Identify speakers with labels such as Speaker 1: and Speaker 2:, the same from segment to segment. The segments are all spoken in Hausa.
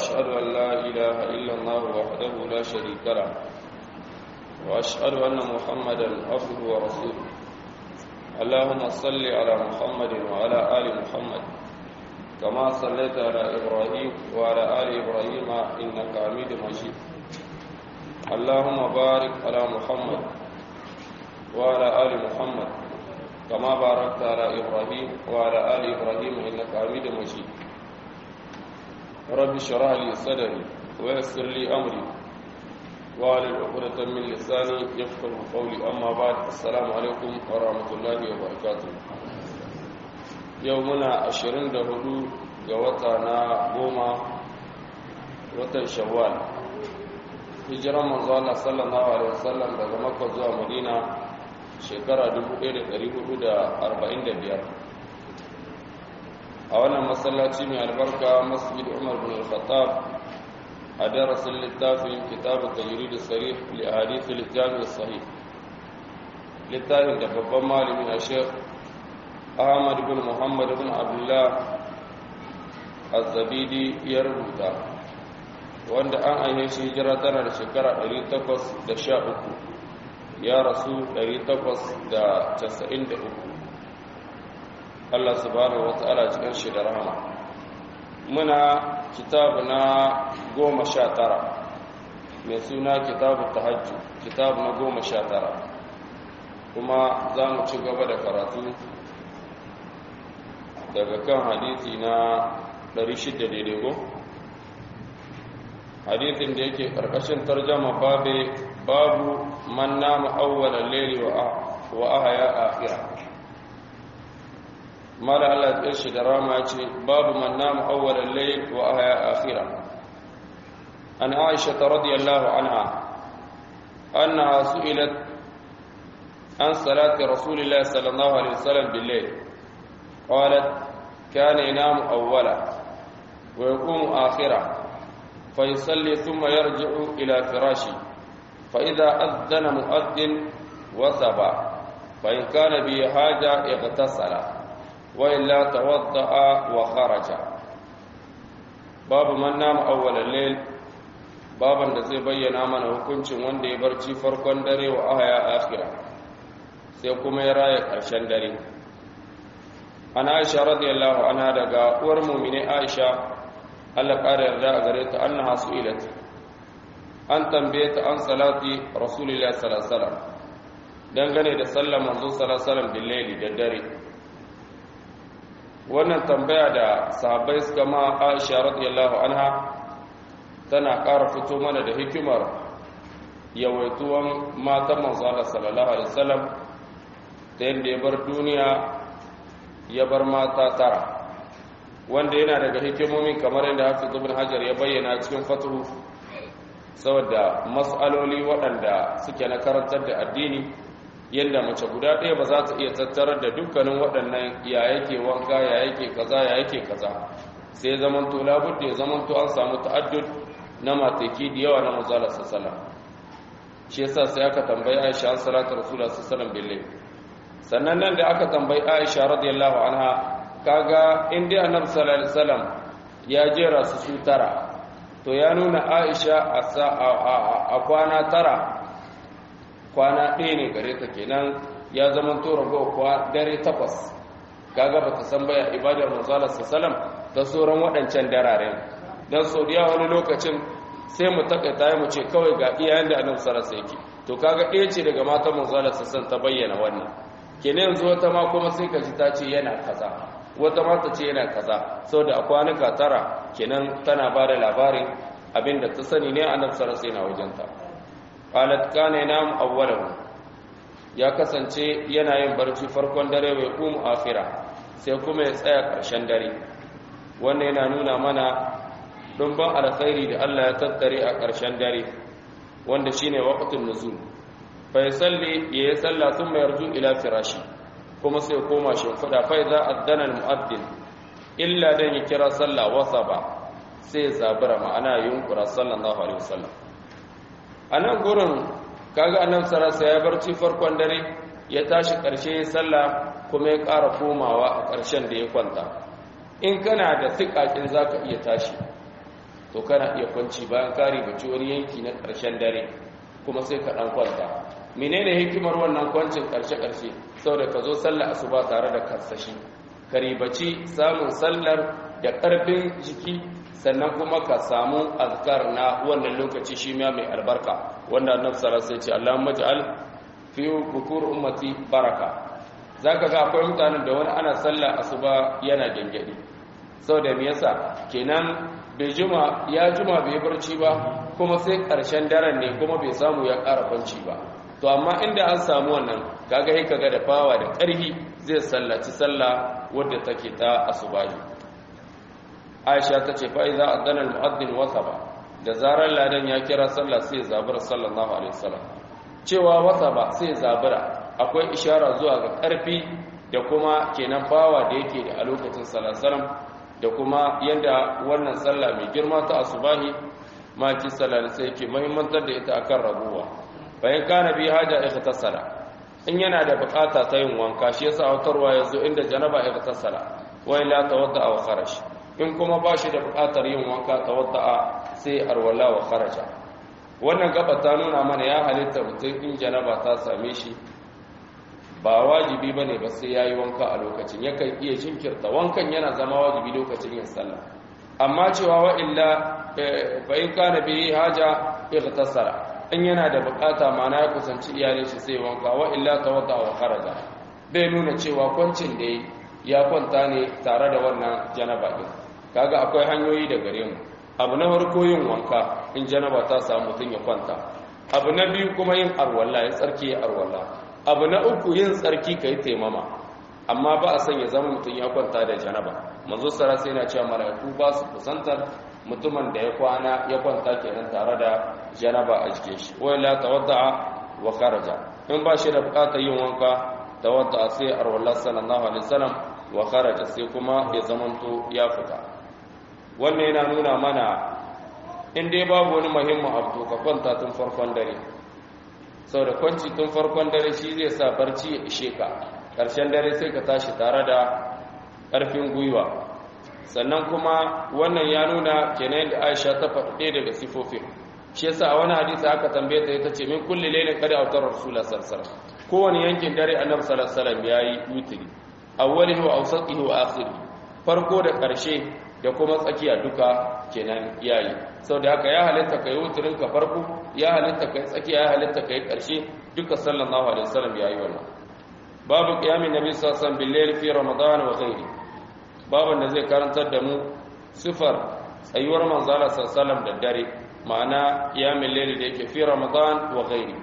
Speaker 1: وأشهد أن لا إله إلا الله وحده لا شريك له وأشهد أن محمدا عبده ورسوله اللهم صل على محمد وعلى آل محمد كما صليت على إبراهيم وعلى آل إبراهيم إنك حميد مجيد اللهم بارك على محمد وعلى آل محمد كما باركت على إبراهيم وعلى آل إبراهيم إنك حميد مجيد رب اشرح لي صدري ويسر لي أمري وعلى عقدة من لساني يفقه قولي أما بعد السلام عليكم ورحمة الله وبركاته يومنا عشرين دهدو جواتنا قوما watan shawwal hijiran manzo Allah sallallahu alaihi wasallam daga Makka zuwa Madina shekara 1445 a wannan masallaci mai albarka Masjid Umar bin Al-Khattab a darasin littafin Kitab at-Tajrid as-Sarih li ahadith al-Jami' as-Sahih littafin da babban malami na Sheikh Ahmad bin Muhammad bin Abdullah Az-Zabidi ya rubuta wanda an aine shi hijira tana da shekara 813 ya rasu 893 Allah subhanahu wata'ala cikin shi da rahama muna kitabu na goma sha tara mai suna kitabu tahajju kitabu na goma sha tara kuma za mu ci gaba da karatu daga kan hadisi na 600 daidai go? hadithin da yake karkashin tarjama babe babu man nama awwalan layli wa ahya akhira mala Allah ya shi da rama ce babu man nama awwalan layli wa ahya akhira an Aisha radhiyallahu anha annaha su'ilat an salati rasulillahi sallallahu alaihi wasallam bil layl qalat kana yanamu awwala wa yaqumu akhira فيصلي ثم يرجع إلى فراشي فإذا أذن مؤذن وثبا فإن كان به حاجة اغتسل وإلا توضأ وخرج باب من نام أول الليل baban da zai bayyana mana hukuncin wanda ya barci farkon dare wa ahaya akhira sai kuma ya raya ƙarshen dare an aisha radiyallahu anha daga uwar mu'mini aisha Allah ƙara yarda a gare ta an na ilat an tambaye ta an salati rasulullah sallallahu dangane da sallar manzo sallallahu billahi da dare wannan tambaya da sahabbai suka ma Aisha radiyallahu anha tana ƙara fito mana da hikimar yawaituwan matan manzo Allah sallallahu alaihi wasallam ta yadda ya bar duniya ya bar mata tara wanda yana daga hikimomin kamar yadda hafiz ibn hajar ya bayyana cikin fatuhu saboda mas'aloli waɗanda suke na karantar da addini yadda mace guda ɗaya ba za ta iya tattarar da dukkanin waɗannan ya yake wanka ya yake kaza ya yake kaza sai zaman to labudda ya zaman to an samu ta'addud na mataki da yawa na manzala sallallahu shi yasa sai aka tambayi Aisha an salatu rasulullah sallallahu alaihi sannan nan da aka tambayi Aisha radiyallahu anha kaga inda annabi sallallahu alaihi wasallam ya jera su su tara to ya nuna Aisha a kwana tara kwana ɗaya ne gare ta kenan ya zama to rago kwa dare takwas kaga bata san baya ibadar manzo sallallahu ta sauran waɗancan dararen dan saudiya wani lokacin sai mu takaita mu ce kawai ga iyayen da annabi sallallahu alaihi yake to kaga ɗaya ce daga matan manzo sallallahu ta bayyana wannan kenan yanzu wata ma kuma sai ka ji ta ce yana kaza wata mata ce yana kaza saboda a kwanuka tara kenan tana ba da labarin abinda ta sani ne a nan sarasa yana wajenta qalat kana yanam awwalahu ya kasance yana yin barci farkon dare bai kuma akhira sai kuma ya tsaya karshen dare wannan yana nuna mana dumban alkhairi da Allah ya tattare a karshen dare wanda shine waqtun nuzul fa yusalli ya salla thumma yarju ila firashi kuma sai koma shimfiɗa fai za a danar mu'addin illa don yi kira sallah wasa ba sai zabura ma'ana yunkura sallallahu alaihi wasallam a nan gurin kaga annan sarasa ya barci farkon dare ya tashi ƙarshe ya sallah kuma ya ƙara komawa a ƙarshen da ya kwanta in kana da siƙaƙin za ka iya tashi to kana iya kwanci bayan ka ribaci wani yanki na ƙarshen dare kuma sai ka ɗan kwanta menene hikimar wannan kwancin ƙarshe-ƙarshe saboda ka zo sallar asuba tare da karsashi ka ribaci samun sallar da ƙarfin jiki sannan kuma ka samu azkar na wannan lokaci shi ma mai albarka wanda annabi sallallahu alaihi wasallam ya ce Allahumma ij'al fi bukur ummati baraka zaka ga akwai mutanen da wani ana sallah asuba yana gengedi saboda me yasa kenan bai juma ya juma bai barci ba kuma sai karshen daren ne kuma bai samu ya ƙara kwanci ba to amma inda an samu wannan kaga sai kaga da fawa da ƙarfi zai sallaci sallah wadda take ta asubahi Aisha ta ce fa idza adana al-mu'adhdhin wasaba da zarar ladan ya kira sallah sai zabura sallallahu alaihi wasallam cewa wasaba sai zabura akwai ishara zuwa ga ƙarfi da kuma kenan bawa da yake da a lokacin salasalam da kuma yadda wannan sallah mai girma ta asubahi maki sallah sai yake muhimmantar da ita akan rabuwa bayan kana bi haja ikhtasala in yana da bukata ta yin wanka shi yasa autarwa yazo inda janaba ikhtasala wa ila tawadda wa kharaj in kuma ba shi da bukatar yin wanka tawadda sai arwala wa kharaja wannan gaba ta nuna mana ya halitta mutum in janaba ta same shi ba wajibi ba ne ba sai ya yi wanka a lokacin yakan iya jinkirta wankan yana zama wajibi lokacin yin sallah amma cewa wa'illa bayan kana bihi haja ightasara in yana da bukata mana ya kusanci iyalin shi sai wanka wa'illa tawadda wa kharaja bai nuna cewa kwancin da ya kwanta ne tare da wannan janaba din kaga akwai hanyoyi da gare mu abu na farko yin wanka in janaba ta samu mutum ya kwanta abu na biyu kuma yin arwalla ya tsarki ya arwalla abu na uku yin tsarki ka yi taimama amma ba a son ya zama mutum ya kwanta da janaba manzo sara sai na cewa mala'iku ba su kusantar mutumin da ya kwana ya kwanta kenan tare da janaba a jikin shi wai la tawadda'a wa kharaja in ba shi da bukatar yin wanka tawadda'a sai arwallah sallallahu alaihi wasallam wa kharaja sai kuma ya zamanto ya fita wannan yana nuna mana in dai babu wani muhimmin abu ka kwanta tun farkon dare sau da kwanci tun farkon dare shi zai sa barci ya ishe ka ƙarshen dare sai ka tashi tare da ƙarfin gwiwa sannan kuma wannan ya nuna kenan da aisha ta faɗi daga sifofin shi yasa a wani hadisi aka tambaye ta ita ce min kulli lailin qad awtar rasulullah sallallahu alaihi wasallam kowane yankin dare annabi sallallahu alaihi wasallam yayi wutri awwalihi wa awsatihi wa akhirihi farko da ƙarshe da kuma tsakiya duka kenan yayi sau da haka ya halitta kai wutirin ka farko ya halitta kai tsakiya ya halitta kai ƙarshe duka sallallahu alaihi wasallam yayi wannan babu qiyamin nabi sallallahu alaihi wasallam bil layl fi ramadan wa ghairi babu da zai karantar da mu sifar tsayuwar manzala sallallahu alaihi wasallam da dare ma'ana qiyamul layl da yake fi ramadan wa ghairi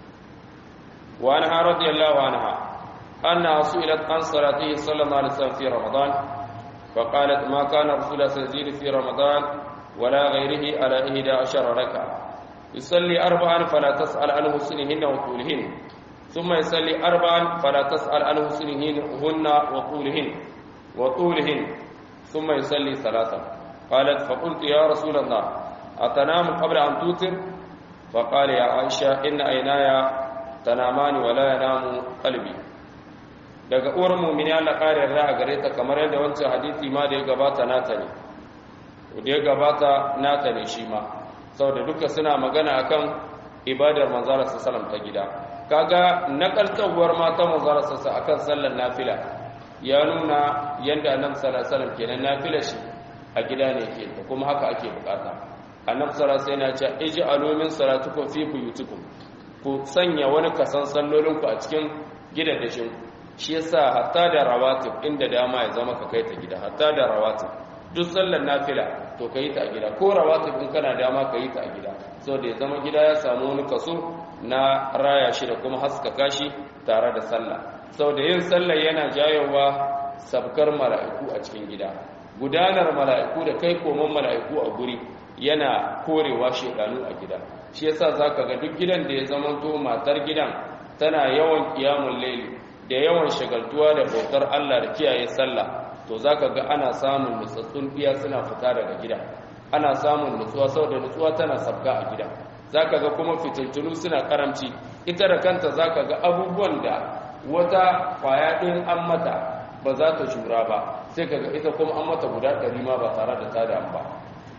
Speaker 1: wa anha radiyallahu anha anna su'ilat an salatihi sallallahu alaihi wasallam fi ramadan فقالت ما كان رسول الله يزيد في رمضان ولا غيره على إحدى عشر ركعة يصلي أربعا فلا تسأل عن حسنهن وطولهن ثم يصلي أربعا فلا تسأل عن حسنهن وطولهن وطولهن ثم يصلي ثلاثا قالت فقلت يا رسول الله أتنام قبل أن توتر فقال يا عائشة إن عيناي تنامان ولا ينام قلبي daga uwar mumini Allah ƙarin ra'a gare ta kamar yadda wancan hadisi ma da ya gabata nata ne da ya gabata nata ne shi ma saboda duka suna magana akan ibadar manzara sallam ta gida kaga nakaltawar mata manzara sassa akan sallar nafila ya nuna yadda annabi sallallahu alaihi wasallam kenan nafila shi a gida ne ke da kuma haka ake bukata annabi sallallahu alaihi wasallam ya ce ij'alu min salatukum fi buyutikum ku sanya wani kasan sallolinku a cikin gidajen ku shi yasa hatta da rawatib inda dama ya zama ka kai ta gida hatta da rawatib duk sallar nafila to kai ta a gida ko rawatib in kana dama ka yi ta a gida saboda ya zama gida ya samu wani kaso na raya shi da kuma haskaka shi tare da sallah saboda yin sallar yana jayowa sabkar mala'iku a cikin gida gudanar mala'iku da kai koman mala'iku a guri yana korewa shedanu a gida shi yasa zaka ga duk gidan da ya zama to matar gidan tana yawan qiyamul layli da yawan shagaltuwa da bautar Allah da kiyaye sallah to zaka ga ana samun nutsatsun biya suna fita daga gida ana samun nutsuwa saboda nutsuwa tana sabga a gida zaka ga kuma fitintunu suna karamci ita da kanta zaka ga abubuwan da wata kwaya din an mata ba za ta jura ba sai kaga ita kuma an mata guda ɗari ma ba tare da ta damu ba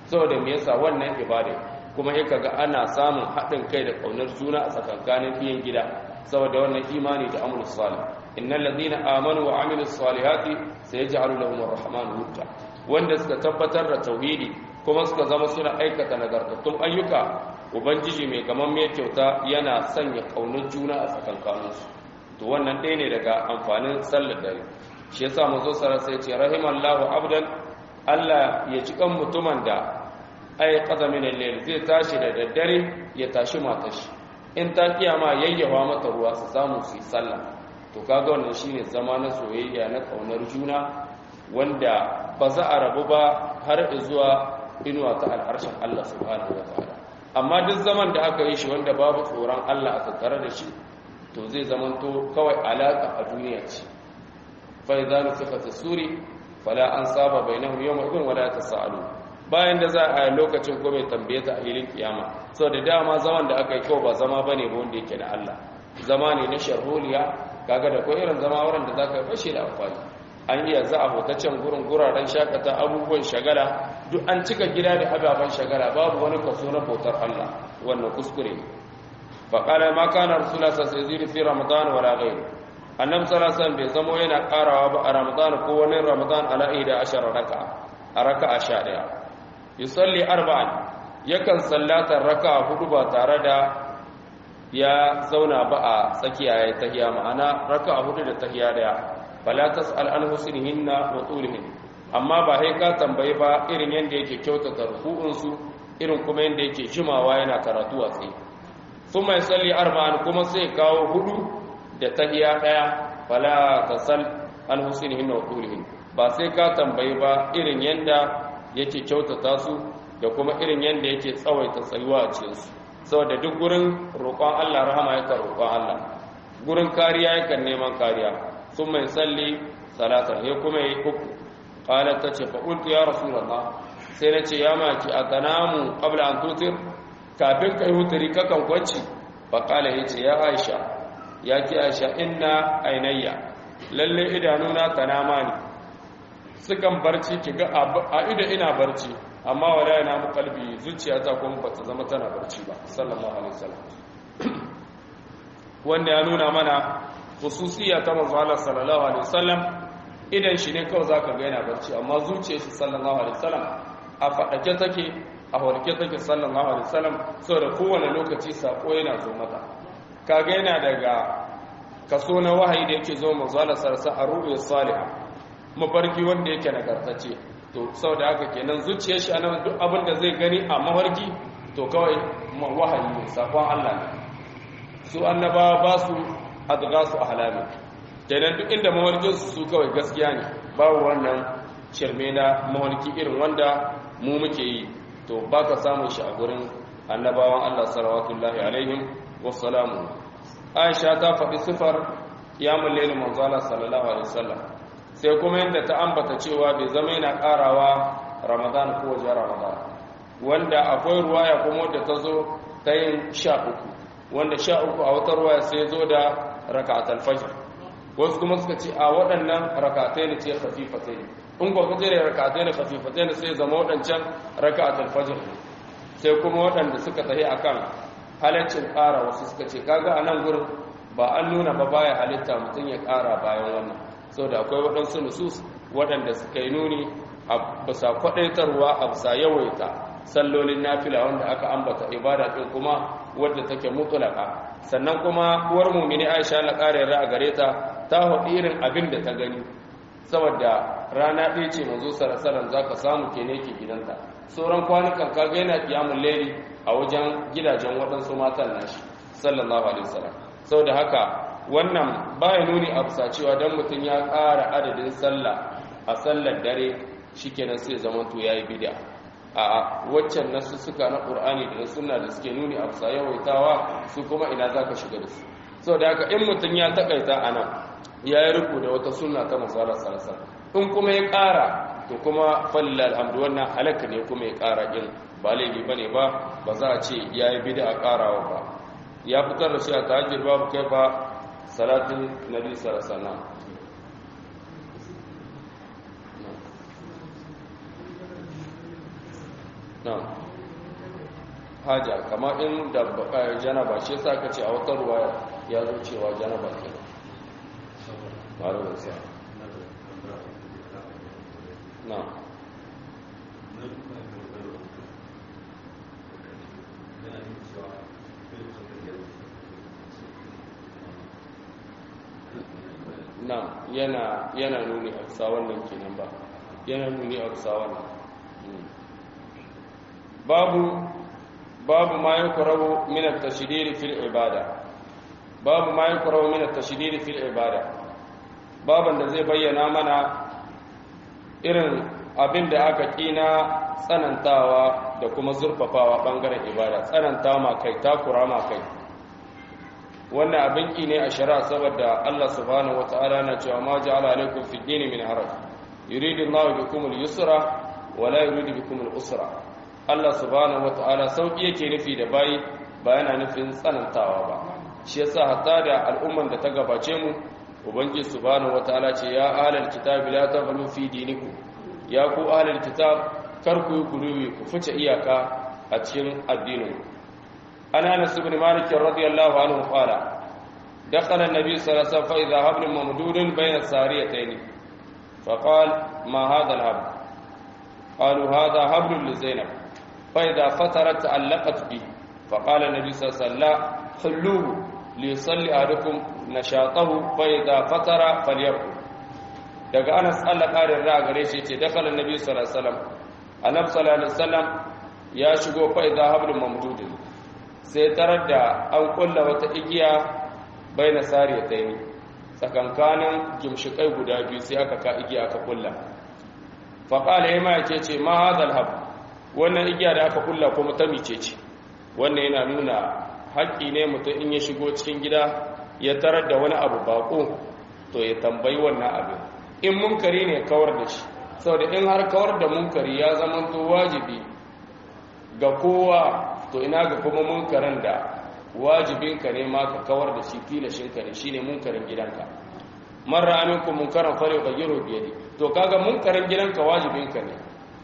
Speaker 1: saboda me yasa wannan ibada kuma sai kaga ana samun haɗin kai da kaunar juna a tsakankanin biyan gida saboda wannan imani da amrul salih innal ladina amanu wa amilus salihati sayaj'alu lahum arrahmanu wudda wanda suka tabbatar da tauhidi kuma suka zama suna aikata nagartattun ayyuka ubangiji mai gaman mai kyauta yana sanya kaunar juna a tsakankaninsu to wannan ɗaya ne daga amfanin sallar dare shi yasa mazo sara sai ce rahimallahu abdan Allah ya ci kan mutumin da ay qada min al-layl zai tashi da daddare ya tashi matar shi in ta kiyama yayyawa mata ruwa su samu su yi sallah to kaga wannan shine zama na soyayya na kaunar juna wanda ba za a rabu ba har zuwa inuwa ta al'arshin Allah subhanahu wa ta'ala amma duk zaman da aka yi shi wanda babu tsoron Allah a tattare da shi to zai zamanto kawai alaka a duniya ce fa idza nufika fi suri fala an saba bainahum yawma idin wala tasalu bayan da za a lokacin ko mai tambaye ta a hilin kiyama saboda dama zaman da aka yi kawai ba zama bane ba wanda yake da Allah zama ne na sharholiya kaga da ko irin zama wurin da zaka bashi da amfani an iya za a hotaccen gurin guraren shakata abubuwan shagala duk an cika gida da ababen shagala babu wani kaso na bautar Allah wannan kuskure faƙalar makana rasula sa sai ziri fi ramadan wala ghairu annab sallallahu bai zamo yana karawa ba a ramadan ko wani ramadan ala ida ashara raka a raka'a sha ɗaya yusalli arba'an yakan sallata raka'a hudu ba tare da ya zauna ba a tsakiya ya tahiya ma'ana raka'a hudu da tahiya daya fala tas'al an husnihinna wa tulihin amma ba sai ka tambayi ba irin yanda yake kyautata ruku'un su irin kuma yanda yake jimawa yana karatu a tsaye thumma yusalli arba'an kuma sai kawo hudu da tahiya daya fala tasal an husnihinna wa tulihin ba sai ka tambayi ba irin yanda yake kyautata su da kuma irin yanda yake tsawaita tsayuwa a cikin su saboda duk gurin roƙon Allah rahama yakan roƙon Allah gurin kariya yakan neman kariya ثم يصلي صلاه هي kuma yi uku qalat tace fa qultu ya rasulullah sai nace ya maki atanamu qabla an tutir kafin kai huturi kakan kwanci fa qala yace ya aisha ya ki aisha inna ainayya lalle idanuna tanama ne sukan barci kiga a ido ina barci amma wala yana mu kalbi zuciyata kuma bata zama tana barci ba sallallahu alaihi wasallam wanda ya nuna mana khususiyya ta manzo Allah sallallahu alaihi wasallam idan shi ne kawai zaka ga yana barci amma zuciyar shi sallallahu alaihi wasallam a fadake take a horke take sallallahu alaihi wasallam saboda kowane lokaci sako yana zo mata kaga yana daga kaso na wahayi da yake zo manzo Allah sallallahu alaihi wasallam a salihah mafarki wanda yake nagartace to saboda haka kenan zuciyar shi anan duk abin da zai gani a mafarki to kawai wahayi ne sakon Allah ne su annabawa ba su adgasu ahlami kenan duk inda mawarkinsu su kawai gaskiya ne babu wannan shirme na mawarki irin wanda mu muke yi to baka samun shi a gurin annabawan Allah sallallahu alaihim wassalamu Aisha ta faɗi sifar kiyamul layl manzo Allah sallallahu alaihi wasallam sai kuma yadda ta ambata cewa bai zama yana karawa Ramadan ko wajen Ramadan wanda akwai ruwaya kuma wadda ta zo ta yin sha uku wanda sha uku a wata ruwaya sai zo da raka'atul fajr wasu kuma suka ce a waɗannan raka'atai ne ce khafifatai in ko kace da raka'atai ne khafifatai ne sai zama waɗancan raka'atul fajr sai kuma waɗanda suka tafi akan halaccin ƙara wasu suka ce kaga a nan gurin ba an nuna ba baya halitta mutum ya ƙara bayan wannan saboda akwai waɗansu nusus waɗanda suka yi nuni a bisa kwaɗaitarwa a bisa yawaita sallolin nafila wanda aka ambata ibada ɗin kuma wadda take mutulaka sannan kuma uwar mumini aisha na ƙara yarda a gare ta ta haɗu irin abin da ta gani saboda rana ɗaya ce mazo sarasaran za ka samu ke ne ke gidanta sauran kwanukan kaga yana kiyamun laili a wajen gidajen waɗansu matan nashi sallallahu alaihi wasallam saboda haka wannan baya nuni a bisa cewa dan mutum ya ƙara adadin sallah a sallar dare shikenan sai zamanto yayi bid'a a waccan nasu suka na ƙur'ani da na sunna da suke nuni a bisa yawaitawa su kuma ina za ka shiga da su sau da haka in mutum ya takaita a nan ya yi riko da wata sunna ta masala sarasa in kuma ya ƙara to kuma falila alhamdu wannan halaka ne kuma ya ƙara in ba laifi ba ne ba ba za a ce ya yi bida a ƙarawa ba ya fitar da shi a tahajjir babu kai ba salatin nabi sarasa na na haja kama in da janaba shi yasa ka ce a wata ruwa ya zo cewa janaba ke marubin sa na na yana yana nuni a bisa wannan kenan ba yana nuni a bisa wannan babu babu ma yukrahu min at-tashdid fil ibada babu ma yukrahu min at-tashdid fil ibada baban da zai bayyana mana irin abin da aka kina tsanantawa da kuma zurfafawa bangaren ibada tsananta ma kai takura ma kai wannan abin ki ne a shari'a saboda Allah subhanahu wataala na cewa ma ja'ala alaikum fi dini min haraj yuridu Allahu bikum al-yusra wa la yuridu bikum al-usra Allah subhanahu wataala sauki yake nufi da bayi ba yana nufin tsanantawa ba shi yasa hatta da al'umman da ta gabace mu ubangiji subhanahu wataala ce ya ahlal kitabi la taghlu fi dinikum ya ku ahlal kitab kar ku yi guluwi ku fice iyaka a cikin addinin ana anas ibn malik radiyallahu anhu qala دخل النبي صلى الله عليه وسلم فإذا هبل ممدود بين الساريتين فقال ما هذا الهبل قالوا هذا هبل لزينب فإذا فترت تعلقت به فقال النبي صلى الله عليه وسلم لا حلوه ليصلي أحدكم نشاطه فإذا فتر فليرقد daga Anas Allah ƙarin ra gare shi ce dakhala annabi sallallahu alaihi wasallam annabi sallallahu alaihi wasallam ya shigo fa idza hablum mamdudin sai tarar da an kulla wata igiya baina sariyatayn tsakankanin gimshikai guda biyu sai aka ka igiya aka kulla fa qala yama yake ce ma hadal hab wannan igiya da aka kulla kuma ta mice ce wannan yana nuna haƙƙi ne mutum in ya shigo cikin gida ya tarar da wani abu bako to ya tambayi wannan abin in munkari ne kawar da shi saboda in har kawar da munkari ya zama to wajibi ga kowa to ina ga kuma munkarin da wajibinka ne ma ka kawar da shi tilashinka ne shine munkarin gidanka marra aminku munkaran fare ka giro biyadi to kaga munkarin gidanka wajibinka ne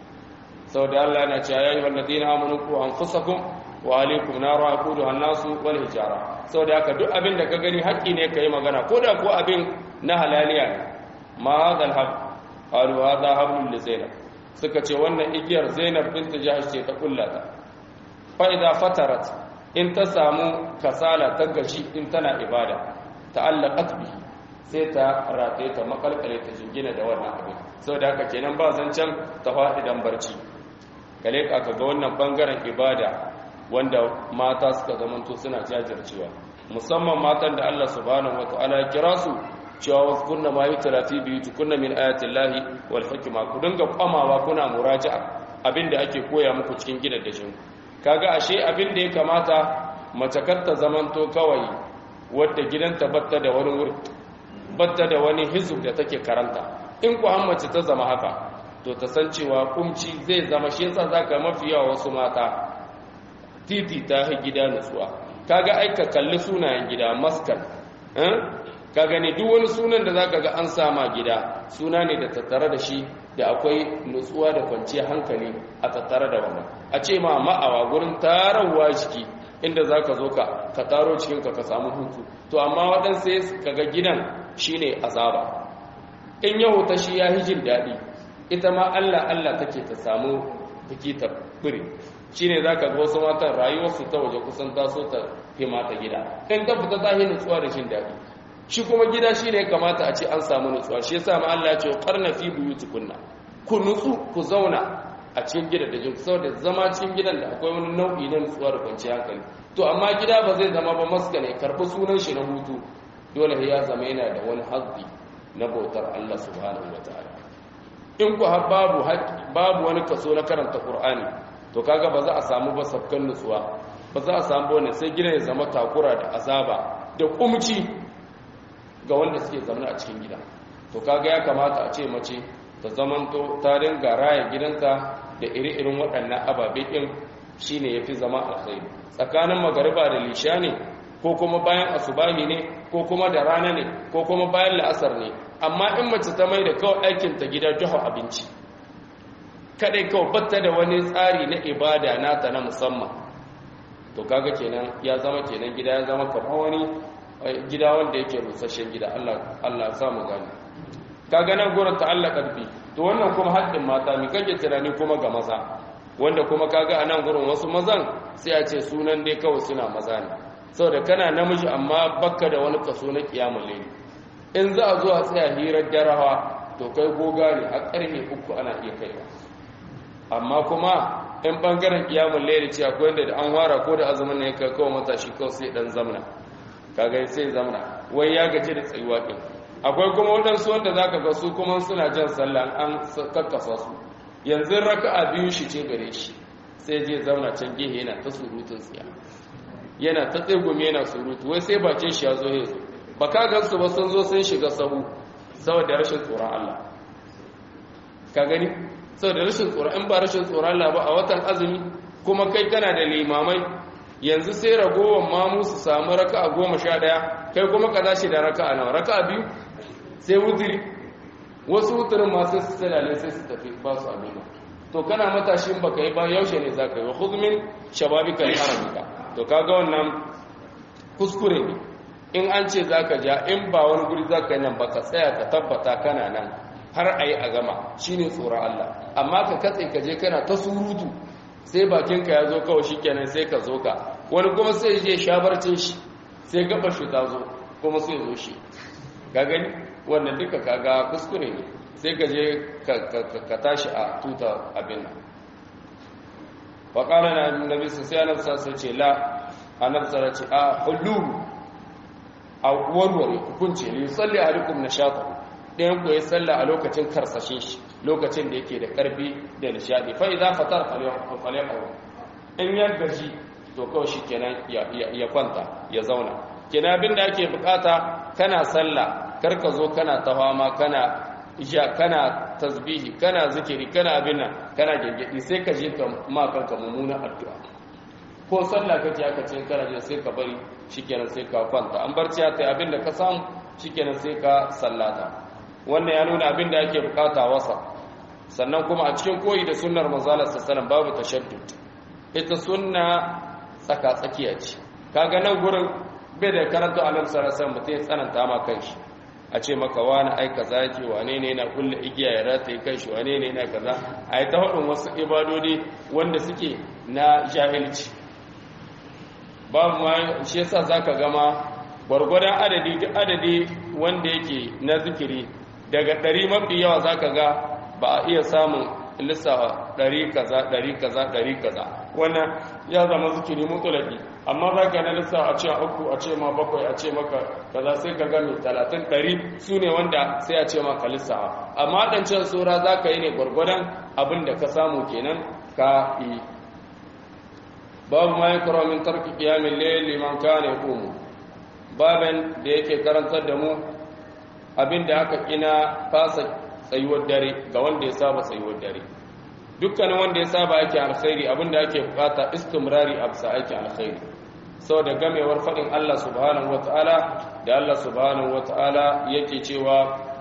Speaker 1: saboda Allah yana cewa yayi walladina amanu ku anfusakum wa alaikum naru aqudu an-nasu wal hijara saboda haka duk abin da ka gani haƙƙi ne kai magana ko da ko abin na halaliya ne ma hadal hab qalu hadha hablul li zainab suka ce wannan igiyar zainab bint jahsh ce ta kullata fa idza fatarat in ta samu kasala ta gashi in tana ibada ta'allaqat bihi sai ta rataye ta makalkale ta jingina da wannan abin saboda haka kenan ba zancen ta faɗi dan barci kale ka ga wannan bangaren ibada wanda mata suka zamanto suna jajircewa musamman matan da Allah subhanahu wataala ya kira su cewa wasu kunna ma yi talafi biyu tukunna min ayatin lahi wal hikima ku dinga kwamawa kuna muraja'a abinda ake koya muku cikin gidan da shinku kaga ashe abin da ya kamata mace ta zamanto kawai wadda gidanta batta da wani wuri batta da wani hizub da take karanta in ku an mace ta zama haka to ta san cewa kumci zai zama shi yasa zaka mafi yawa wasu mata titi ta hi gida nutsuwa kaga aika kalli sunayen gida maskan ka gani duk wani sunan da zaka ga an sama gida suna ne da tattare da shi da akwai nutsuwa da kwanciyar hankali a tattare da wannan a ce ma ma'awa gurin tarawa jiki inda zaka zo ka ka taro cikinka ka samu hutu to amma waɗansu sai kaga gidan shine azaba in yau ta shi ya hijin daɗi ita ma Allah Allah take ta samu take ta biri shine zaka ga wasu matan rayuwarsu ta waje kusan taso ta hima ta gida in ta fita ta yi nutsuwa da jin daɗi shi kuma gida shi ne kamata a ce an samu nutsuwa shi yasa ma Allah ya ce qarna fi buyutikunna ku nutsu ku zauna a cikin gidan da jin saboda zama cikin gidan da akwai wani nau'i na nutsuwa da kwanciyar hankali to amma gida ba zai zama ba maska ne karɓi sunan shi na hutu dole ya zama yana da wani hazbi na bautar Allah subhanahu wataala in ku har babu babu wani kaso na karanta Qur'ani to kaga ba za a samu ba sabkan nutsuwa ba za a samu wani sai gidan ya zama takura da azaba da kumci ga wanda suke zama a cikin gida to kaga ya kamata a ce mace ta zamanto ta dinga raya gidanta da iri-irin waɗannan ababe ɗin shine yafi zama alkhairi tsakanin magariba da lisha ne ko kuma bayan asubahi ne ko kuma da rana ne ko kuma bayan la'asar ne amma in mace ta mai da kawai aikin ta gida duhu abinci kadai kawai batta da wani tsari na ibada nata na musamman to kaga kenan ya zama kenan gida ya zama kamar wani gida wanda yake rusasshen gida Allah Allah ya samu gani kaga nan gurin ta'allaka bi to wannan kuma haddin mata mi kake tunani kuma ga maza wanda kuma kaga a nan gurin wasu mazan sai a ce sunan dai kawai suna maza ne saboda kana namiji amma bakka da wani kaso na kiyamul layli in za a zo a tsaya hirar darawa to kai goga ne a karfe uku ana iya kaiwa amma kuma in bangaren kiyamul layli ce akwai wanda da an fara ko da azumin ne kai kawai matashi kawai sai dan zamna kaga sai zamna wai ya gaji da tsayuwa din akwai kuma waɗansu wanda zaka ga su kuma suna jan sallah an kakkasa su yanzu raka'a biyu shi ce gare shi sai je zauna can gehe yana ta surutun tsiya yana ta tsegumi yana surutu wai sai bakin shi ya zo ya zo ba ka gansu ba sun zo sun shiga sahu saboda rashin tsoron Allah ka gani saboda rashin tsoron in ba rashin tsoron Allah ba a watan azumi kuma kai kana da limamai yanzu sai ragowar mamu su samu raka'a goma sha ɗaya kai kuma ka dashi da raka'a nawa raka'a biyu sai wutiri wasu wuturin masu su tsalale sai su tafi ba su amina to kana matashin baka yi ba yaushe ne za ka yi wa huzmin shababika da haramika to kaga wannan kuskure ne in an ce za ka ja in ba wani guri za ka yi nan ba ka tsaya ka tabbata kana nan har a yi a gama shi ne tsoron Allah amma ka katse ka je kana ta surutu sai bakinka ya zo kawai shi kenan sai ka zo ka wani kuma sai je shabarcin shi sai gaba shi ta zo kuma sai zo shi ga gani wannan duka kaga kuskure ne sai ka je ka tashi a tuta abin nan faƙala na nabi su sai anabta sai ce la anabta ce a hullu a warware hukunci ne tsalli a rikun na shafa ɗayan ku ya tsalla a lokacin karsashin shi lokacin da yake da ƙarfi da nishaɗi fa'i za fatar falefawa in ya gaji to kawai shi kenan ya kwanta ya zauna kenan abin da ake bukata kana sallah karka zo kana tawama kana isha kana tasbihi kana zikiri kana abin nan kana gengedi sai ka je ka ma kanka mummunan addu'a ko sallah kake aka ce kana je sai ka bari shikenan sai ka kwanta an barci ta abin da ka samu shikenan sai ka sallata wannan ya nuna abin da ake bukata wasa sannan kuma a cikin koyi da sunnar manzala sallallahu babu tashaddud ita sunna tsaka tsakiya ce kaga nan gurin bai da karanta annabi sallallahu alaihi wasallam mutai tsananta ma kanshi a ce maka wani ai kaza yake wane ne na kulle igiya ya rataye kanshi wane ne na kaza ai ta hudun wasu ibadodi wanda suke na jahilci babu ma shi yasa zaka gama gwargwadon adadi duk adadi wanda yake na zikiri daga ɗari mafi yawa zaka ga ba a iya samun lissafa ɗari kaza ɗari kaza ɗari kaza wannan ya zama zikiri mutulaki amma za ka na lissafa a ce a uku a ce ma bakwai a ce maka kaza sai ka gami talatin ɗari su ne wanda sai a ce maka lissafa amma ɗancan tsora za ka yi ne gwargwadon abin da ka samu kenan ka yi babu ma yi min tarki kiyamin layin liman ka ne komu baban da yake karantar da mu abin da aka kina fasa tsayuwar dare ga wanda ya saba tsayuwar dare dukkanin wanda ya saba ake alkhairi abinda ake bukata istimrari a bisa ake alkhairi saboda gamewar faɗin Allah subhanahu wata'ala da Allah subhanahu wata'ala yake cewa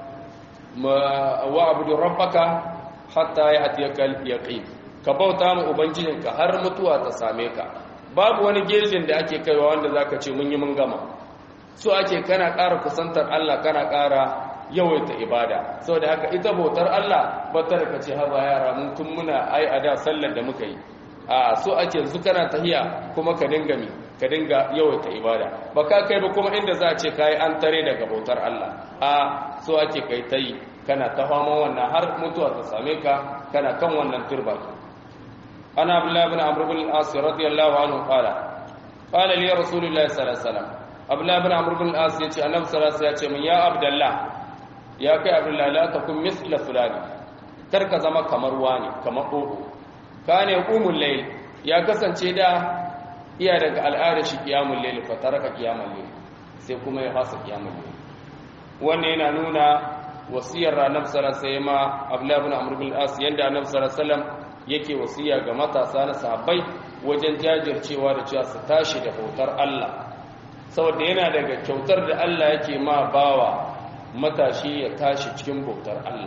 Speaker 1: wa abudu rabbaka hatta ya atiyaka yaqin ka bauta mu ubangijinka har mutuwa ta same ka babu wani gejin da ake kaiwa wanda zaka ce mun yi mun gama so ake kana ƙara kusantar Allah kana ƙara yawaita ibada saboda haka ita bautar Allah ba ta da ce haba yara mun tun muna ai a da sallar da muka yi a so ake yanzu kana tahiya kuma ka dinga mi ka dinga yawaita ibada ba ka kai ba kuma inda za a ce kai an tare daga bautar Allah a so ake kai ta yi kana ta fama wannan har mutuwa ta same ka kana kan wannan turba ana abdullahi ibn amr ibn al-as radiyallahu anhu qala qala li rasulullahi sallallahu alaihi wasallam abdullahi ibn amr ibn al-as yace annabi sallallahu alaihi wasallam ya ce min ya abdullah ya kai abdullahi la takun misla fulani kar ka zama kamar wani kamar dodo kane qumul layl ya kasance da iya daga al'ada shi qiyamul layl fa taraka qiyamul layl sai kuma ya fasa qiyamul layl wannan yana nuna wasiyar annabi sallallahu alaihi wasallam abdullahi ibn amr ibn al-as yanda annabi sallallahu alaihi wasallam yake wasiya ga matasa na sahabbai wajen jajircewa da cewa su tashi da bautar Allah saboda yana daga kyautar da Allah yake ma bawa matashi ya tashi cikin bautar Allah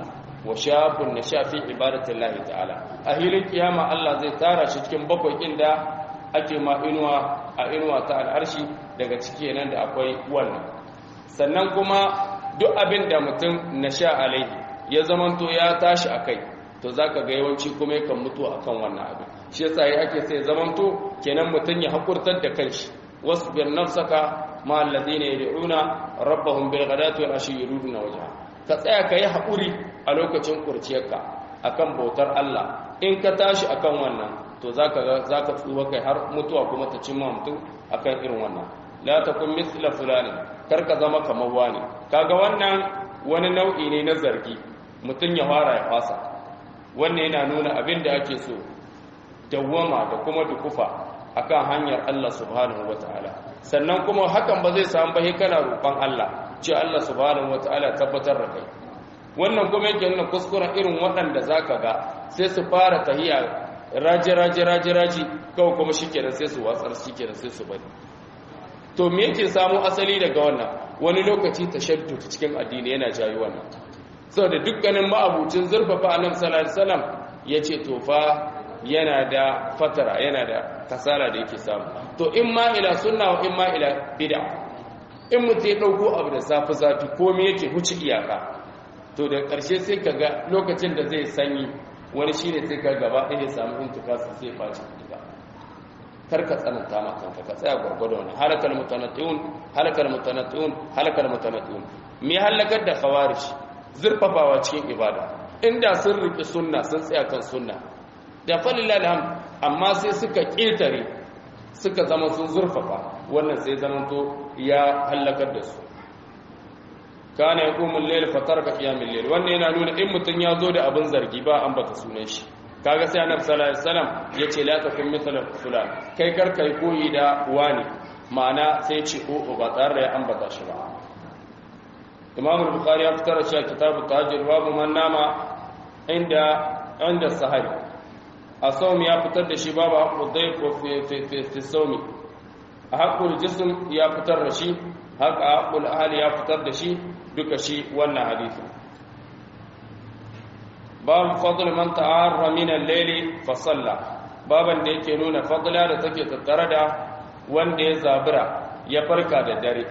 Speaker 1: wa shabun nasha fi ibadatillahi ta'ala a hilin kiyama Allah zai tara shi cikin bakwai inda ake ma inuwa a inuwa ta al'arshi daga ciki nan da akwai wannan sannan kuma duk abin da mutum nasha alaihi ya zamanto ya tashi akai to zaka ga yawanci kuma yakan mutu akan wannan abin shi yasa yi ake sai zamanto kenan mutum ya hakurtar da kanshi wasbir nafsaka ma alladhina yad'una rabbahum bil ghadati wal ashi yuriduna wajha ka tsaya ka yi haƙuri a lokacin kurciyarka akan bautar Allah in ka tashi akan wannan to zaka zaka tsuwa kai har mutuwa kuma ta cimma mutum akan irin wannan la takun mithla fulani kar ka zama kamar wani kaga wannan wani nau'i ne na zargi mutum ya fara ya fasa wannan yana nuna abin da ake so dawwama da kuma dukufa akan hanyar Allah subhanahu wataala sannan kuma hakan ba zai samu ba kana roƙon Allah ce Allah subhanahu wataala tabbatar da kai wannan kuma yake nuna kuskuren irin waɗanda zaka ga sai su fara tahiya raji raji raji raji kawai kuma shikenan sai su watsar shikenan sai su bari to me yake samu asali daga wannan wani lokaci tashaddud cikin addini yana jayi wannan saboda dukkanin ma'abucin zurfafa annabi sallallahu alaihi wasallam yace to fa yana da fatara yana da kasala da yake samu to in ma ila sunna wa in ma ila bid'a in mutum ya dauko abu da zafi zafi komai yake huci iyaka to da karshe sai kaga lokacin da zai sanyi wani shine sai ka gaba ɗaya ya samu intikasa sai ya faci diga karka tsananta ma kanka ka tsaya gwargwado ne halakal mutanattiun halakal mutanattiun halakal mutanattiun me halakar da khawarij zurfafawa cikin ibada inda sun riki sunna sun tsaya kan sunna da falillah alhamd amma sai suka ƙetare suka zama sun zurfafa wannan sai zamanto ya hallakar da su kana yaqumul layl fatarka qiyamul layl wannan yana nuna in mutun ya zo da abin zargi ba an bata sunan shi kaga sai annabi sallallahu alaihi wasallam yace la takun mithla fulan kai kar kai koyi da wani ma'ana sai ce o ba tare da ya ambata shi ba imam al-bukhari ya fitar da kitabu tahajjud babu man nama inda inda sahari a saumi ya fitar da shi babu haƙƙul daif fi saumi a haƙƙul jism ya fitar da shi haka haƙƙul ahali ya fitar da shi duka shi wannan hadisi babu fadl man ta'arra min al-layli fa salla baban da yake nuna fadla da take tattare da wanda ya zabura ya farka da dare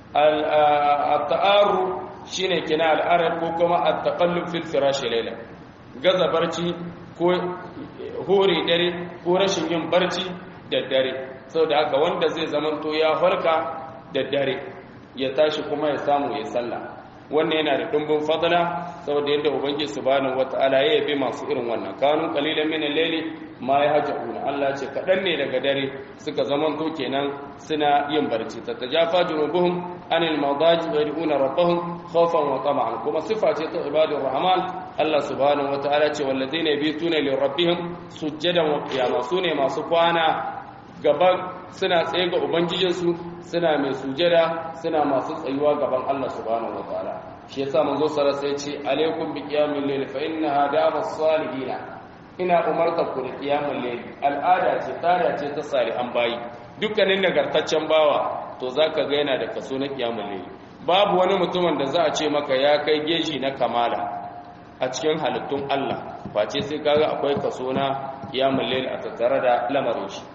Speaker 1: al-ta'arru shine kina al-arab ko kuma at-taqallub fil firash layla gaza barci ko hore dare ko rashin yin barci da dare saboda haka wanda zai zamanto ya farka da dare ya tashi kuma ya samu ya sallah wannan yana da dumbin fadla saboda yadda ubangiji subhanahu wataala ya yabe masu irin wannan kanun qalilan min al-layli ma yahjuna Allah ce kadan ne daga dare suka zamanto kenan suna yin barci tatajafa junubuhum anil madaji wa yad'una rabbahum khawfan wa tama'an kuma sifa ce ta ibadur rahman Allah subhanahu wataala ce walladheena yabituna li rabbihim sujjadan wa qiyama sune masu kwana gaban suna tsaye ga ubangijinsu suna mai sujada suna masu tsayuwa gaban Allah subhanahu wataala shi yasa manzo sallallahu alaihi wasallam ce alaikum bi qiyamil layl fa innaha damas salihin ina umarta ku da qiyamul layl al'ada ce tada ce ta salihan bayi dukkanin nagartaccen bawa to zaka ga yana da kaso na qiyamul layl babu wani mutumin da za a ce maka ya kai geji na kamala a cikin halittun Allah face sai kaga akwai kaso na qiyamul layl a tattare da lamarin shi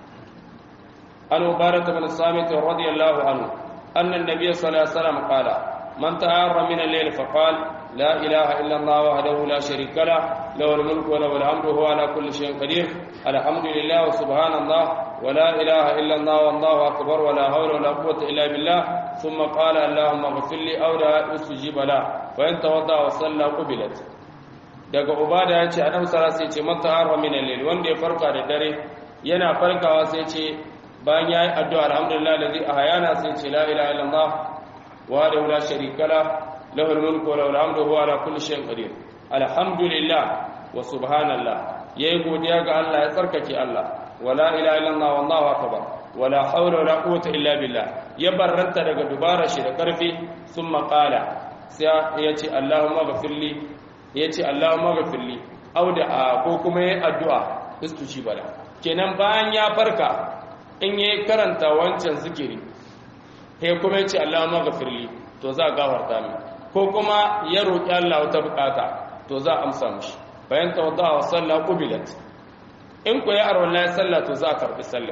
Speaker 1: an mubarak bin samit radiyallahu anhu anna an-nabiy sallallahu alaihi wasallam qala man ta'arra min al-layl fa qala la ilaha illa allah wahdahu la sharika lah lahu al-mulku wa lahu al-hamdu huwa ala kulli shay'in qadir alhamdulillah wa subhanallah wa la ilaha illa allah wallahu akbar wa la hawla wa la quwwata illa billah thumma qala allahumma ighfir li aw la ustajib la wa in tawadda wa salla qubilat daga ubada ya ce adam sara sai ce man ta'arra min al-layl wanda ya farka da dare yana farkawa sai ce bayan yayi addu'a alhamdulillah alladhi ahyana sai ce la ilaha illallah wa la sharika la lahu al-mulku wa lahu al-hamdu huwa ala kulli shay'in qadir alhamdulillah wa subhanallah yayi godiya ga Allah ya tsarkake Allah wa la ilaha illallah wallahu akbar wa la hawla wa la quwwata illa billah ya barranta daga dubara shi da karfi thumma qala sai ya ce allahumma ghfirli ya ce Allahumma gafirli au da ko kuma ya addu'a istuci bala kenan bayan ya farka in ya karanta wancan zikiri sai kuma ya ce Allahumma gafirli to za a gafarta min ko kuma ya roƙi Allah wata bukata to za a amsa mishi bayan tawadda wa sallah qubilat in ku ya arwala ya sallah to za a karbi sallah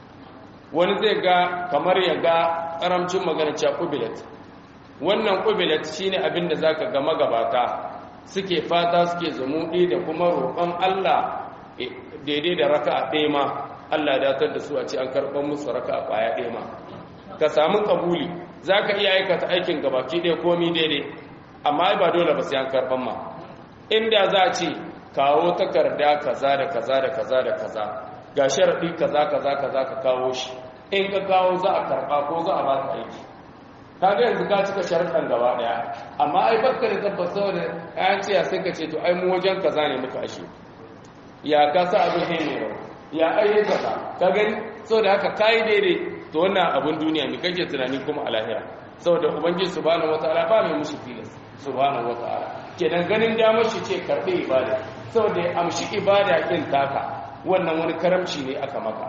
Speaker 1: wani zai ga kamar ya ga karamcin magana cewa qubilat wannan qubilat shine abin da zaka ga magabata suke fata suke zumuɗi da kuma roƙon Allah daidai da raka'a ɗaya ma Allah datar da su a ce an karɓar musu raka'a ƙwaya ɗaya ma ka samu kabuli za ka iya aikata aikin gabaki ɗaya komi daidai amma ba dole ba sai an karɓar ma inda za a ce kawo takarda kaza da kaza da kaza da kaza ga sharaɗi kaza kaza kaza ka kawo shi in ka kawo za a karɓa ko za a ba ka aiki kaga yanzu ka cika sharaɗan gaba ɗaya amma ai bakka da tabbas saboda ayan ciya sai ka ce to ai mu wajen kaza ne muka ashe ya ka sa abin ne ne ya ai kaza ka gani saboda haka kai daidai to wannan abin duniya ne kake tunani kuma a lahira saboda ubangiji subhanahu wataala ba mai mushi filis subhanahu wataala kenan ganin damar shi ce karɓe ibada saboda ya amshi ibada kin taka wannan wani karamci ne aka maka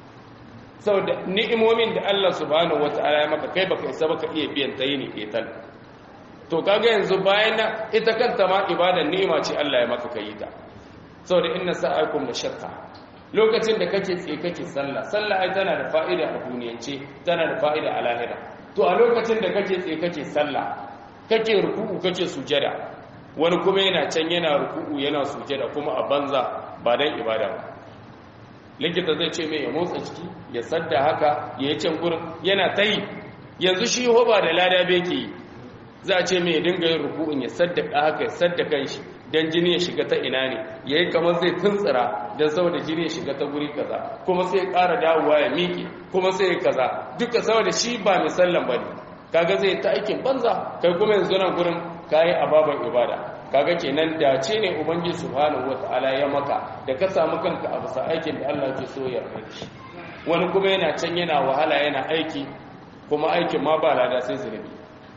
Speaker 1: saboda ni'imomin da Allah subhanahu wata'ala ya maka kai baka isa baka iya biyan ta yini ketal to kaga yanzu bayan ita kanta ma ibadan ni'ima ce Allah ya maka kai ta saboda inna sa'akum la shakka lokacin da kake tsaye kake sallah sallah ai tana da fa'ida a duniyance tana da fa'ida a lahira to a lokacin da kake tsaye kake sallah kake ruku'u kake sujada wani kuma yana can yana ruku'u yana sujada kuma a banza ba dan ibada ba likita zai ce mai ya motsa ciki ya sadda haka ya yi can gurin yana ta yi yanzu shi hoba da lada beke yi za a ce mai ya dinga yin ruku'un ya sadda haka ya sadda kan shi don jini ya shiga ta ina ne ya yi kamar zai tuntsira don saboda jini ya shiga ta guri kaza kuma sai ya ƙara dawowa ya miƙe kuma sai ya kaza duka saboda shi ba misallan ba ne kaga zai ta aikin banza kai kuma yanzu nan gurin kayi ababen ibada kaga kenan dace ne ubangiji subhanahu wataala ya maka da ka samu kanka a bisa aikin da Allah ke so ya yarda shi wani kuma yana can yana wahala yana aiki kuma aikin ma ba lada sai zunubi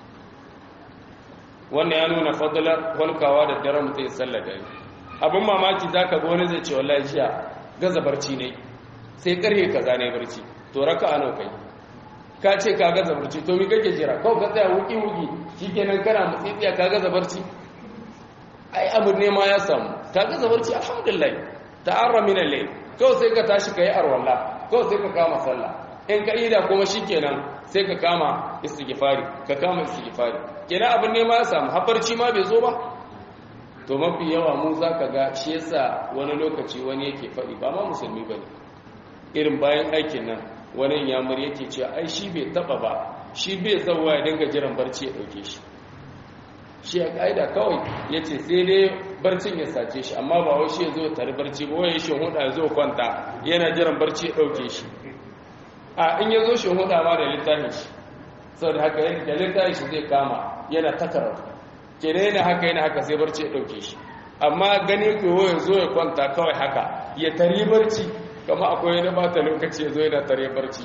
Speaker 1: wannan ya nuna fadlar walkawa da daren mutum sallar dare abin mamaki zaka ga wani zai ce wallahi jiya gaza barci ne sai karhe kaza ne barci to raka ano kai ka ce ka gaza barci to mi kake jira kawai ka tsaya wuki wuki shikenan kana mutsitsiya ka gaza barci ai abu ne ma ya samu ka gaza barci alhamdulillah ta'arra min al-layl kawai sai ka tashi kai arwalla kawai sai ka kama sallah in ka ida kuma shikenan sai ka kama istighfari ka kama istighfari kenan abin ne ma ya samu hafarci ma bai zo ba to mafi yawa mu zaka ga shi yasa wani lokaci wani yake faɗi ba ma musulmi bane irin bayan aikin nan wani yamur yake cewa ai shi bai taba ba shi bai zauwa ya dinga jiran barci ya dauke shi shi a ƙa'ida kawai ya ce sai dai barcin ya sace shi amma ba wai shi ya zo tare barci ba wai shi huda ya zo kwanta yana jiran barci ya ɗauke shi a in ya zo shi huda ma da littafin shi sau da haka da littafin shi zai kama yana takaratu kenan yana haka yana haka sai barci ya ɗauke shi amma gani koyo ya zo ya kwanta kawai haka ya tari barci kama akwai wani bata lokaci ya zo yana tare barci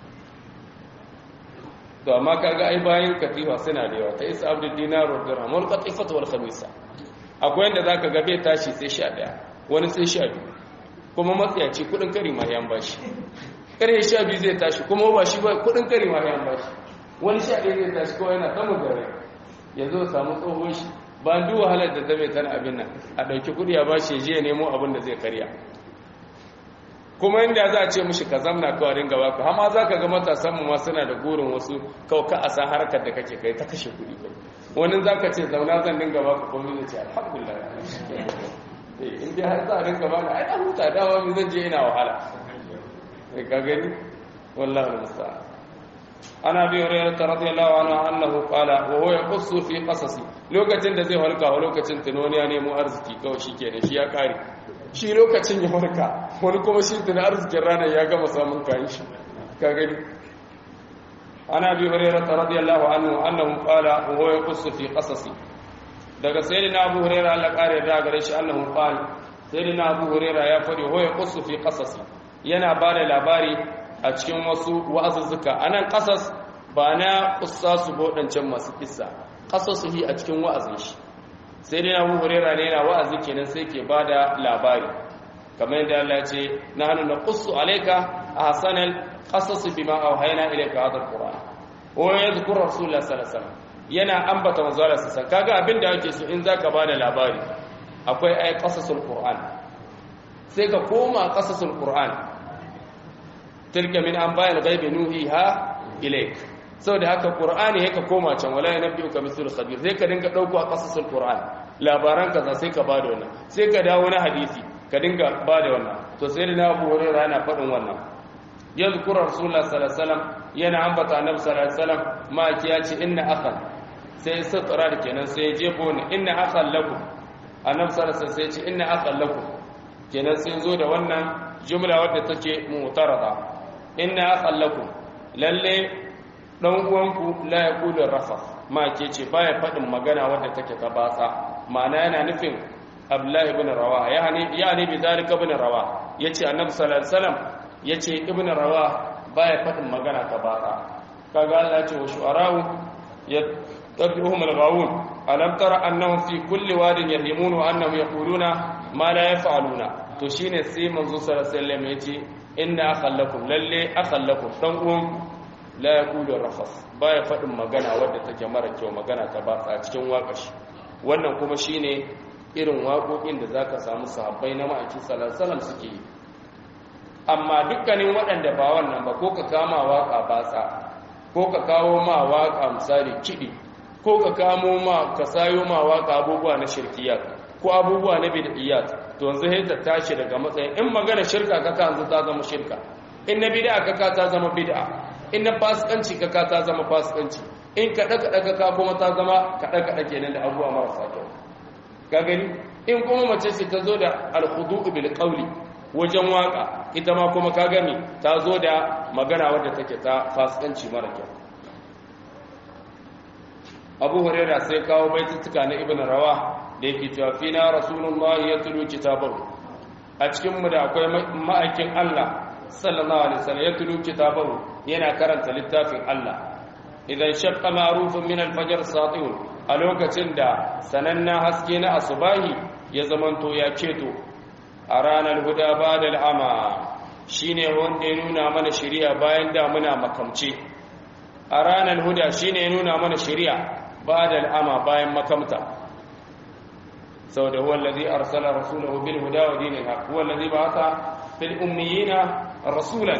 Speaker 1: to amma kaga ai bayan katifa suna da yawa ta isa abdul dinar wa dirham wal qatifatu wal khamisa akwai yanda zaka ga bai tashi sai sha daya wani sai sha biyu kuma matsayaci kudin kari ma yan bashi kare sha biyu zai tashi kuma ba shi ba kudin kari ma yan bashi wani sha daya zai tashi kawai yana samun gare ya zo samu tsohon shi ba duk wahalar da zai tana abin nan a ɗauki kudi ya bashi ya je ya nemo abin da zai karya kuma inda za a ce mushi ka zamna kawai ringa baka hama za ka ga matasanmu ma suna da gurin wasu kawai a san harkar da kake kai ta kashe kuɗi kai wani za ka ce zauna zan dinga baka komi zai ce alhamdulillah in dai har za a dinga baka ai an huta dawa mi zan je ina wahala sai ka gani wallahi musta'an ana bi hurairah radiyallahu anhu annahu qala wa huwa yaqussu fi qasasi lokacin da zai halka wa lokacin tunoniya nemo arziki kawai shikenan shi ya kare shi lokacin ya farka wani kuma shi tuna arzikin ranar ya gama samun kayan shi ka gani ana bi hurairah radiyallahu anhu annahu qala wa huwa yaqussu fi qasasi daga sayyidina abu hurairah Allah kare da gare shi annahu qala sayyidina abu hurairah ya fadi huwa yaqussu fi qasasi yana bada labari a cikin wasu wa'azuzzuka anan qasas ba na qissasu bodancan masu kissa qasasuhi a cikin wa'azin shi sai dai abu hurera ne yana wa'azi kenan sai ke ba da labari kamar yadda Allah ce na hannu na ƙusu alaika a hasanan ƙasasu bi ma auhaina ilaika hadar ƙura o ya zukur rasulullah sallallahu yana ambata manzo Allah sallallahu kaga abin da yake so in zaka ba da labari akwai ai qasasul qur'an sai ka koma qasasul qur'an tilka min anba'il ghaibi nuhiha ilayk saboda haka qur'ani yake koma can wala yanbiuka mithlu khabir sai ka dinga dauko a qasasul qur'an labaran kaza sai ka bada wannan sai ka dawo na hadisi ka dinga bada wannan to sai da Abu Hurairah yana faɗin wannan yadhkuru rasulullah sallallahu alaihi wasallam yana ambata annabi sallallahu alaihi wasallam ma ya ce inna akhan sai satra da kenan sai jefo ni inna akhan lakum annabi sallallahu alaihi wasallam sai ya ce inna akhan lakum kenan sai zo da wannan jumla wadda take mu'tarada inna akhan lakum lalle dan uwanku la yaqulu rafa ma ke ce baya fadin magana wadda take ta batsa ma'ana yana nufin abdullahi ibn rawaha yani yani bi zalika ibn rawaha yace annabi sallallahu alaihi wasallam yace ibn rawaha baya fadin magana ta batsa kaga Allah ya ce wa shu'ara'u yattabi'uhum al-ghawun alam tara annahum fi kulli wadin yahimun wa annahum yaquluna ma la yaf'aluna to shine sai manzo sallallahu alaihi wasallam yace inna akhallakum lalle akhallakum dan uwan la yaqulu rafas baya fadin magana wadda take mara kyau magana ta batsa cikin wakashi wannan kuma shine irin waƙoƙin da zaka samu sahabbai na ma'aikin sallallahu alaihi wasallam suke yi amma dukkanin waɗanda ba wannan ba ko ka kama waka batsa ko ka kawo ma waka misali kiɗi ko ka kamo ma ka sayo ma waka abubuwa na shirkiyat ko abubuwa na bid'iyat to yanzu sai ta tashi daga matsayin in magana shirka kaka yanzu ta zama shirka in na bid'a kaka ta zama bid'a in na fasikanci kaka ta zama fasikanci in kada kada kaka kuma ta zama kada kada kenan da abubuwa marasa kyau ka gani in kuma mace ce ta zo da al-khudu' bil qawli wajen waka ita ma kuma ka gani ta zo da magana wadda take ta fasikanci mara kyau abu huraira sai kawo baitutuka na ibn rawa da yake cewa fina rasulullahi ya tulu kitabahu a cikin mu da akwai ma'aikin Allah sallallahu alaihi wasallam ya tulu kitabahu yana karanta littafin Allah idan shaqqa ma'rufun min al-fajr sati'un a lokacin da sananna haske na asubahi ya zamanto ya ceto a ranar huda ba da al'ama shi ne wanda ya nuna mana shirya bayan da muna makamce a ranar huda shi ne ya nuna mana shirya ba da al'ama bayan makamta sau da wallazi arsala rasulahu bil huda wa dinin haq wallazi ba'atha fil ummiyina rasulan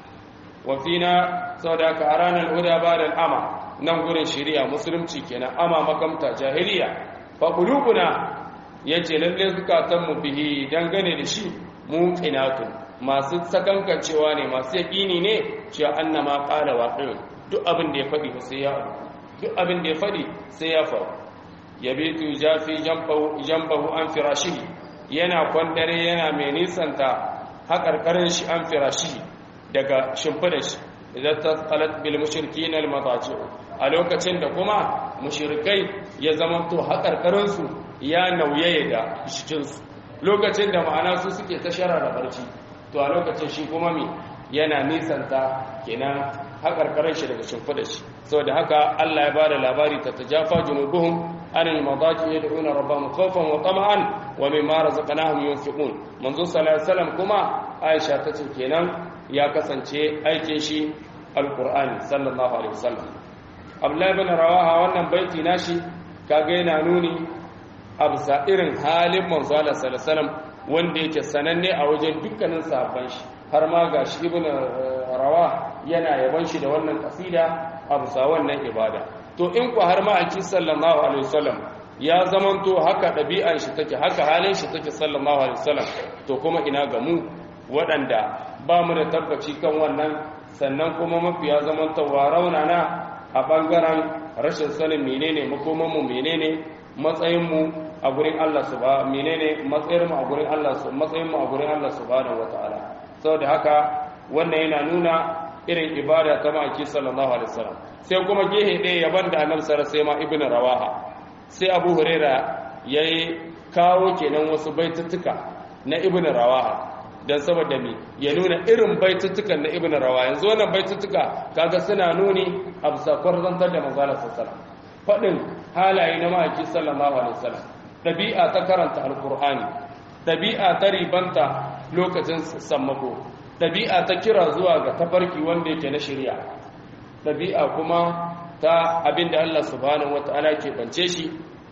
Speaker 1: wa fina sau da ka a ranar huda ba da al'ama nan gurin shirya musulunci kenan ama makamta jahiliya fa qulubuna ya ce lalle zukatanmu bihi dangane da shi muqinatun masu sakankancewa ne masu yaƙini ne cewa annama qala waqi duk abin da ya faɗi sai ya duk abin da ya faɗi sai ya faru yabitu jafi jambahu jambahu an firashihi yana kwandare yana mai nisanta haƙarƙarin shi an firashihi daga shimfidar shi idan ta tsalat bil mushrikin al madaji a lokacin da kuma mushrikai ya zamanto haƙarƙarinsu ya nauyaye da shikinsu lokacin da ma'ana su suke ta shara da barci to a lokacin shi kuma mi yana nisanta kenan haƙarƙarin shi daga shimfiɗa shi saboda haka Allah ya bada labari ta tajafa junubuhum anil madaji yad'una rabbahum khawfan wa tama'an wa mimma razaqnahum yunfiqun manzo sallallahu alaihi wasallam kuma Aisha ta ce kenan ya kasance aikin shi alqur'ani sallallahu alaihi wasallam Abdullahi bin Rawaha wannan baiti nashi kaga yana nuni a bisa irin halin manzo Allah sallallahu wanda yake sananne a wajen dukkanin sahabban shi har ma gashi ibn rawa yana yaban shi da wannan kasida a bisa wannan ibada to in ku har ma aki sallallahu alaihi wasallam ya zamanto haka ɗabi'ar shi take haka halin shi take sallallahu alaihi wasallam to kuma ina ga mu waɗanda ba mu da tabbaci kan wannan sannan kuma mafiya zamantawa raunana a ɓangaren rashin sanin menene makomanmu menene matsayinmu a gurin Allah subhanahu menene matsayinmu a gurin Allah matsayinmu a gurin Allah subhanahu wataala saboda haka wannan yana nuna irin ibada ta maki sallallahu alaihi wasallam sai kuma gehe ɗaya yaban da annabi sallallahu sai ma ibnu rawaha sai abu huraira yayi kawo kenan wasu baituttuka na ibnu rawaha dan saboda me ya nuna irin baituttukan na ibnu rawaha yanzu wannan baituttuka kaga suna nuni a bisa kwarzantar da manzo sallallahu alaihi wasallam fadin halaye na maki sallallahu alaihi wasallam dabi'a ta karanta alqur'ani dabi'a ta ribanta lokacin sammako ɗabi'a ta kira zuwa ga tafarki wanda yake na shirya ɗabi'a kuma ta abin da Allah subhanahu wata'ala ke bance shi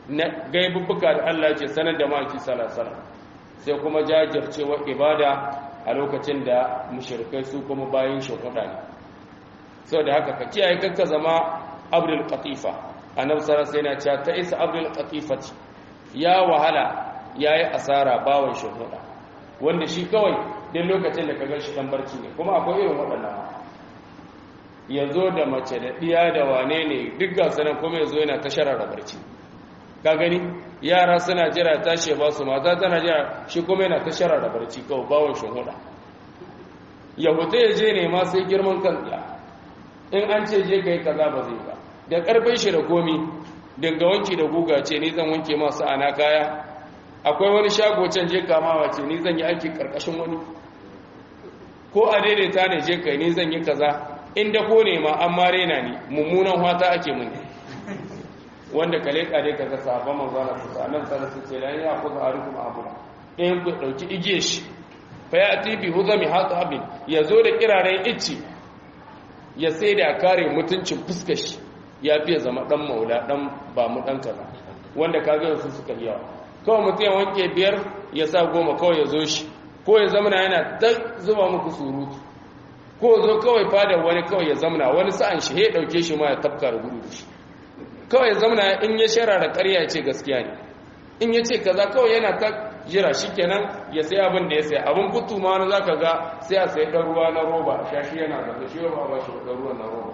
Speaker 1: na gaibubbuka da Allah ke sanar da maki salasala sai kuma jajircewa ibada a lokacin da mushrikai su kuma bayan shakuda ne sau da haka ka kiyaye kanka zama abdul qatifa annabi sallallahu alaihi wasallam ya ce ta isa abdul qatifati ya wahala yayi asara bawan shakuda wanda shi kawai duk lokacin da ka gan shi dan barci ne kuma akwai irin waɗannan ya zo da mace da ɗiya da wane ne duk gasanan kuma ya zo yana ta sharara barci ka gani yara suna jira tashi ba su mata tana jira shi kuma yana ta sharara barci kawai bawon shi huda ya huta ya je ne ma sai girman kan ɗiya in an ce je ka yi kaza ba zai ba da ƙarfin shi da komi dinga wanki da guga ce ni zan wanke masu ana kaya akwai wani shago can je kamawa ce ni zan yi aiki ƙarƙashin wani ko a daidaita ne je kai ni zan yi kaza inda ko ne ma an mare na ni mummunan hata ake mun wanda kale kare ka ga sahabban manzo Allah su annan sallallahu alaihi wasallam ya kuza arukum abuna ɗayan ku dauki igiye shi fa ya ati bi huzami hatabin ya zo da kiraren icci ya sai da kare mutuncin fuskar shi ya fiye zama dan maula dan ba mu dan kaza wanda kaga su suka yawa kawai mutum ya wanke biyar ya sa goma kawai ya zo shi ko ya zamana yana ta zuba muku surutu ko zo kawai fadar wani kawai ya zamana wani sa'an shi ya dauke shi ma ya tafka da gudu shi kawai ya zamana in ya shara da ƙarya ya ce gaskiya ne in ya ce kaza kawai yana ta jira shi kenan ya sai abin da ya sai abin kutu ma wani zaka ga sai a sai ɗan ruwa na roba shashi yana da shi ba ba shi ɗan ruwa na roba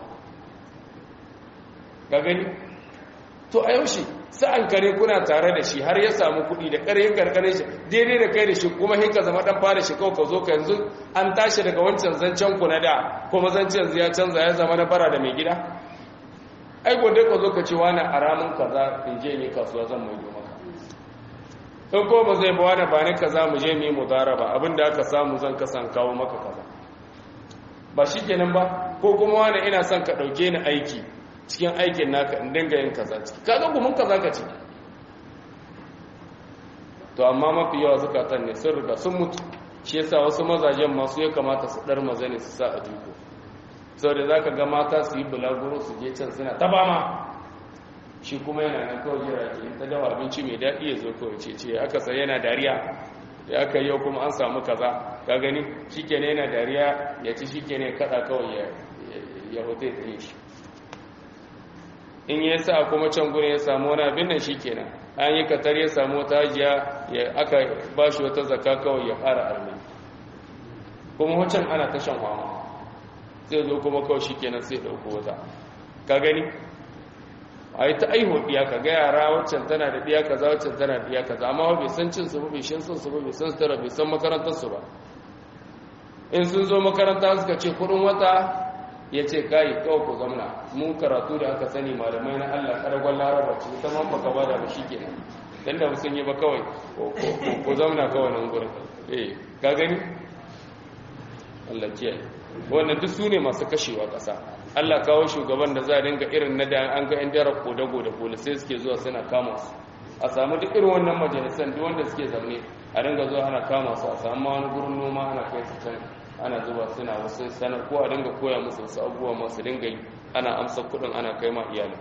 Speaker 1: ka gani to a yaushe sa'an kare kuna tare da shi har ya samu kuɗi da ƙaryin karkarin shi daidai da kai da shi kuma hinka zama ɗan fara shi kawai ka zo ka yanzu an tashi daga wancan zancen ku na da kuma zancen ya canza ya zama na bara da mai gida ai gwada ka zo ka ce wani a ramin kaza in je ne kasuwa zan mai maka in ko ba zai ba wani ba ni kaza mu je mu yi mudaraba abin da aka samu zan kasan kawo maka kaza ba shi kenan ba ko kuma wani ina son ka ɗauke ni aiki cikin aikin naka in dinga yin kaza ciki kaga gumin kaza ka ciki to amma mafi yawa zukatan ne sun riga sun mutu shi yasa wasu mazajen masu ya kamata su dar maza ne su sa a duko saboda zaka ga mata su yi bulaguro su je can suna ta bama shi kuma yana nan kawai jira ke ta dawa abinci mai daɗi ya zo kawai ce ce aka sai yana dariya da aka yau kuma an samu kaza ka gani shikenan yana dariya ya ci shikenan kada kawai ya ya hote ta yi shi in ya sa kuma can gudun ya samu wani abin nan shi kenan an yi katar ya samu wata hajiya ya aka ba shi wata zaka kawai ya fara armi kuma wancan ana ta shan kwama sai zo kuma kawai shi kenan sai ɗauko wata ka gani a yi ta aiho ɗiya ka ga yara waccan tana da ɗiya kaza waccan tana da ɗiya kaza amma bai san cin su ba bai shan son su ba bai san sutura bai san makarantar su ba in sun zo makaranta suka ce kuɗin wata ya ce kayi kawai ku zamna mun karatu da aka sani malamai na Allah karagon laraba ce ta man baka bada ba shi kenan dan da sun yi ba kawai ku zamna kawai nan gurin eh ka gani Allah kiyaye wannan duk su ne masu kashewa ƙasa Allah kawo shugaban da za a dinga irin na da an ga 'yan dara kodago da polisai suke zuwa suna kama su a samu duk irin wannan majalisan duk wanda suke zaune a dinga zuwa ana kama su a samu wani gurin noma ana kai su can ana zuba suna wasu sanar ko a dinga koya musu wasu abubuwa masu dinga yi ana amsa kudin ana kai ma iyalin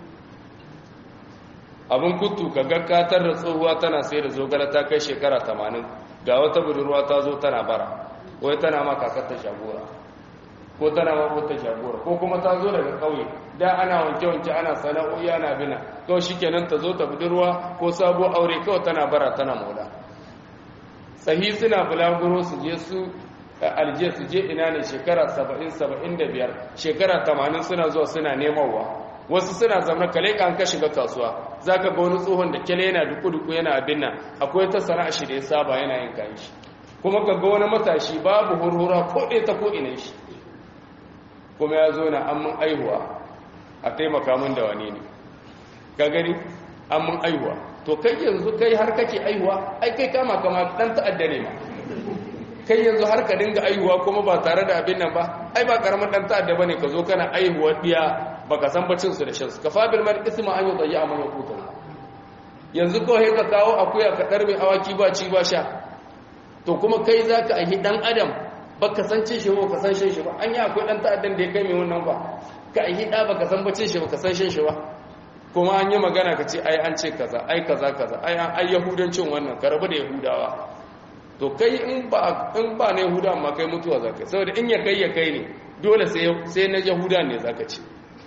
Speaker 1: abin kutu ka gaggatar da tsohuwa tana sai da zogala ta kai shekara tamanin ga wata budurwa ta zo tana bara wai tana ma kakar ta shagora ko tana ma wata shagora ko kuma ta zo daga kauye da ana wanke-wanke ana sana'o'i ana bina kawai shikenan ta zo ta budurwa ko sabo aure kawai tana bara tana maula sahi suna bulaguro su je su aljiya su je ina ne shekara 70-75 shekara 80 suna zuwa suna nemawa wasu suna zama kale kan ka shiga kasuwa za ka ga wani tsohon da kyale yana duku-duku yana abin nan akwai ta sana'a shi da ya saba yana yin kayan shi kuma ka ga wani matashi babu hurhura ko ɗaya ta ko ina shi kuma ya zo na an mun aihuwa a taimaka min da wani ne ka gani an mun aihuwa to kai yanzu kai har kake aihuwa ai kai kama kama dan ta'adda ne ma kai yanzu har ka dinga aihuwa kuma ba tare da abin nan ba ai ba karamin dan ta'adda bane ka zo kana aihuwa diya baka san bacin su da shan su kafa bil mal isma an yudayyi amma yakutu yanzu ko he ka kawo akuya ka darbe awaki ba ci ba sha to kuma kai zaka aihi dan adam baka san cin shi ba ka san shan shi ba an yi akwai dan ta'addan da ya kai mai wannan ba ka aihi da baka san bacin shi ba ka san shan shi ba kuma an yi magana ka ce ai an ce kaza ai kaza kaza ai an ai yahudancin wannan ka rabu da yahudawa to kai in ba in ba na yahuda amma kai mutuwa zaka saboda in ya kai ya kai ne dole sai sai na yahuda ne zaka ce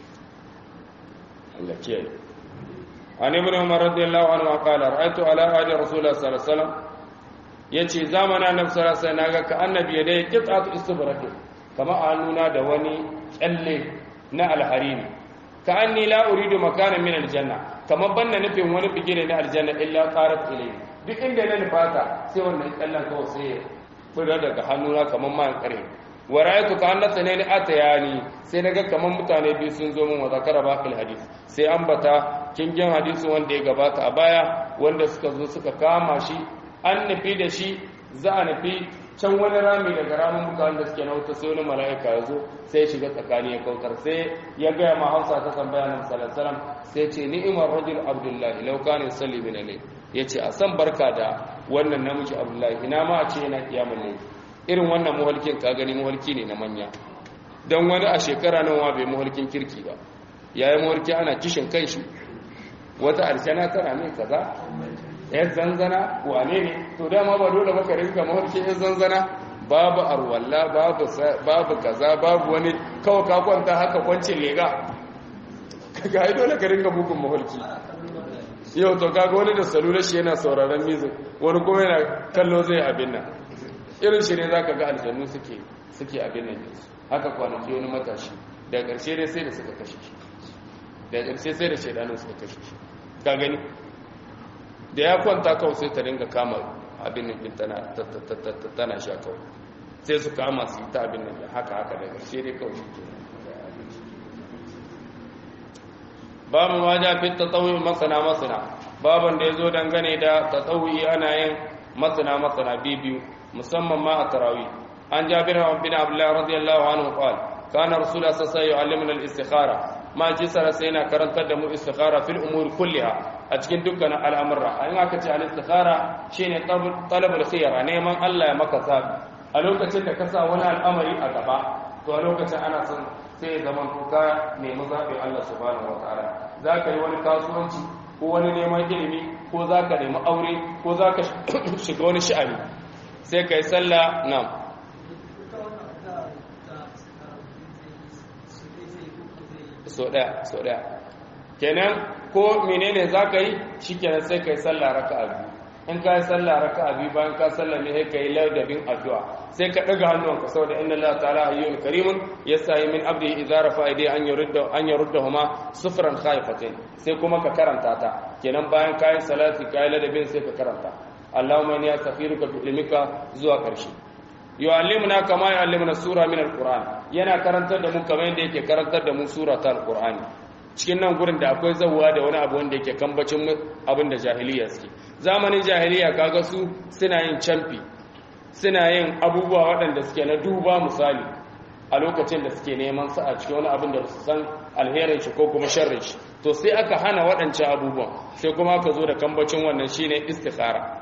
Speaker 1: Allah kiyaye an ibn umar radiyallahu anhu qala ra'aytu ala hadi rasulullah sallallahu alaihi wasallam yace zamanin annabi sallallahu alaihi wasallam naga ka annabi ya dai qit'atu istibraq kama annuna da wani kyalle na alharini ka anni la uridu makanan min aljanna kama banna nufin wani bigire na aljanna illa qarat ilayhi duk inda na nufata sai wannan kyallen kawai sai ya fura daga hannuna kaman ma kare wa ra'aytu ka annata ne atayani sai naga kaman mutane biyu sun zo min wa zakara baqil hadith sai ambata kingin hadisi wanda ya gabata a baya wanda suka zo suka kama shi an nufi da shi za a nufi can wani rami daga ramin mutanen da suke na wuta sai wani mala'ika ya zo sai ya shiga tsakani ya kautar sai ya gaya ma hausa ta tambaya na musalam sai ce ni'imar rajul abdullahi lau kana yusalli bin alayh yace a san barka da wannan namiji abdullahi ina ma a ce yana kiyamul layl irin wannan muhalkin ka gani muhalki ne na manya dan wani a shekara nan wa bai muhalkin kirki ba yayi muhalki ana kishin kanshi wata aljana tana mai kaza yan zanzana wane ne to dama ba dole baka rinka mafarkin yan zanzana babu arwalla babu babu kaza babu wani kawai ka kwanta haka kwancin lega kaga ai dole ka rinka bugun mafarki yau to kaga wani da salula shi yana sauraron music wani kuma yana kallo zai abin nan irin shi ne zaka ga aljannu suke suke abin nan haka kwanaki wani matashi daga ƙarshe dai sai da suka kashe shi daga ƙarshe sai da shaidanin suka kashe shi ka gani da ya kwanta kawai sai ta ringa kama abin nan tana sha kawai sai su kama su yi ta abin nan haka haka daga ƙarshe dai kawai shi ke babu ma ja fi tatawuyi masana masana baban da ya zo dangane da tatawuyi ana yin masana masana biyu musamman ma a tarawi an jabir bin abdullahi radiyallahu anhu qala kana rasulullah sallallahu alaihi wasallam yu'allimuna al-istikhara ma ji sara sai yana karantar da mu istikhara fil umur kulliha a cikin dukkan al'amura an aka ce al-istikhara shine talab al-khiyara neman Allah ya maka zabi a lokacin da ka sa wani al'amari a gaba to a lokacin ana son sai zaman ka nemi zaɓin Allah subhanahu wataala za ka yi wani kasuwanci ko wani neman ilimi ko za ka nemi aure ko za ka shiga wani sha'ani sai ka yi sallah na so ɗaya so ɗaya kenan ko menene za ka yi shi kenan sai ka yi sallah raka a biyu in ka yi sallah raka a biyu bayan ka sallah mai ka yi ladabin addu'a sai ka ɗaga hannunka saboda inna Allah ta'ala hayyun karimun yasahi min abdihi idza rafa idai an yurda an yuruddahuma sufran khaifatin sai kuma ka karanta ta kenan bayan ka yi salati ka yi ladabin sai ka karanta Allahumma inni astaghfiruka bi ilmika zuwa ƙarshe yu'allimuna kama yu'allimuna sura min alquran yana karantar da mu kamar yadda yake karantar da mu sura ta alqurani cikin nan gurin da akwai zawwa da wani abu wanda yake kambacin abin da jahiliya suke zamanin jahiliya kaga su suna yin camfi suna yin abubuwa waɗanda suke na duba misali a lokacin da suke neman sa a cikin wani abin da su san alherin shi ko kuma sharrin shi to sai aka hana waɗancan abubuwan sai kuma aka zo da kambacin wannan shine istikhara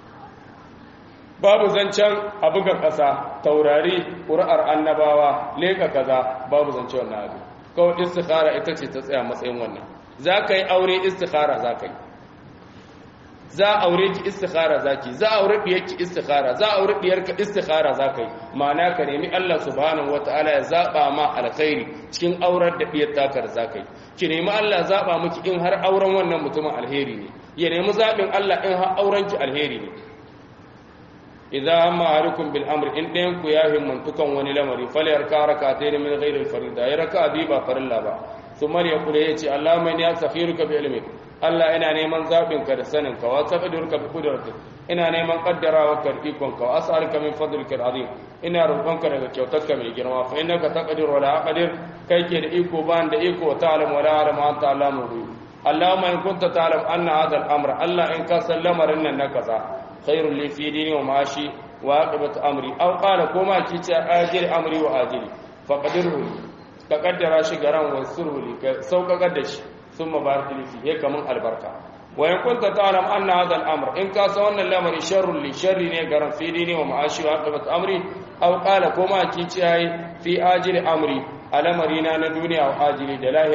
Speaker 1: babu zancen a buga ƙasa taurari ƙuri'ar annabawa leka kaza babu zancen wannan abu kawai istikhara ita ce ta tsaya matsayin wannan za ka yi aure istikhara za ka yi za a aure ki istikhara za ki za a aure ɗiyarki istikhara za a aure ɗiyarka istikhara za ka yi ma'ana ka nemi Allah subhanahu wata'ala ya zaɓa ma alkhairi cikin aurar da ɗiyar takar za ka yi ki nemi Allah zaɓa miki in har auren wannan mutumin alheri ne ya nemi zaɓin Allah in har auren ki alheri ne idza amma ahadukum bil amri in ɗayan ku ya himmantukan wani lamari fal yarka rak'atayn min ghairi al farida ya raka bi ba farilla ba thumma ya kula yace Allahumma inni astakhiruka bi ilmik Allah ina neman zabin ka da sanin ka wa taqdiruka bi qudratik ina neman kaddarawa ka ikon ka wa as'aluka min fadlika azim ina roƙonka daga kyautarka mai girma fa innaka taqdiru wa la aqdir kai ke da iko ban da iko ta'lam wa la alam anta allamu ghuyub Allahumma in kunta ta'lam anna hadha al-amr Allah in ka sallamarin nan na kaza خير لي في ديني ومعاشي وعاقبة أمري أو قال كما كيتا آجل أمري وآجلي فقدره لي كقدر شجرا ويسره لي سوق قدش ثم بارك لي فيه كمن البركة وإن كنت تعلم أن هذا الأمر إن كاسون الأمر شر لي شر نيجرا في ديني ومعاشي وعاقبة أمري أو قال كما كيتا في آجل أمري على مرينا الدنيا وآجلي دلاهرة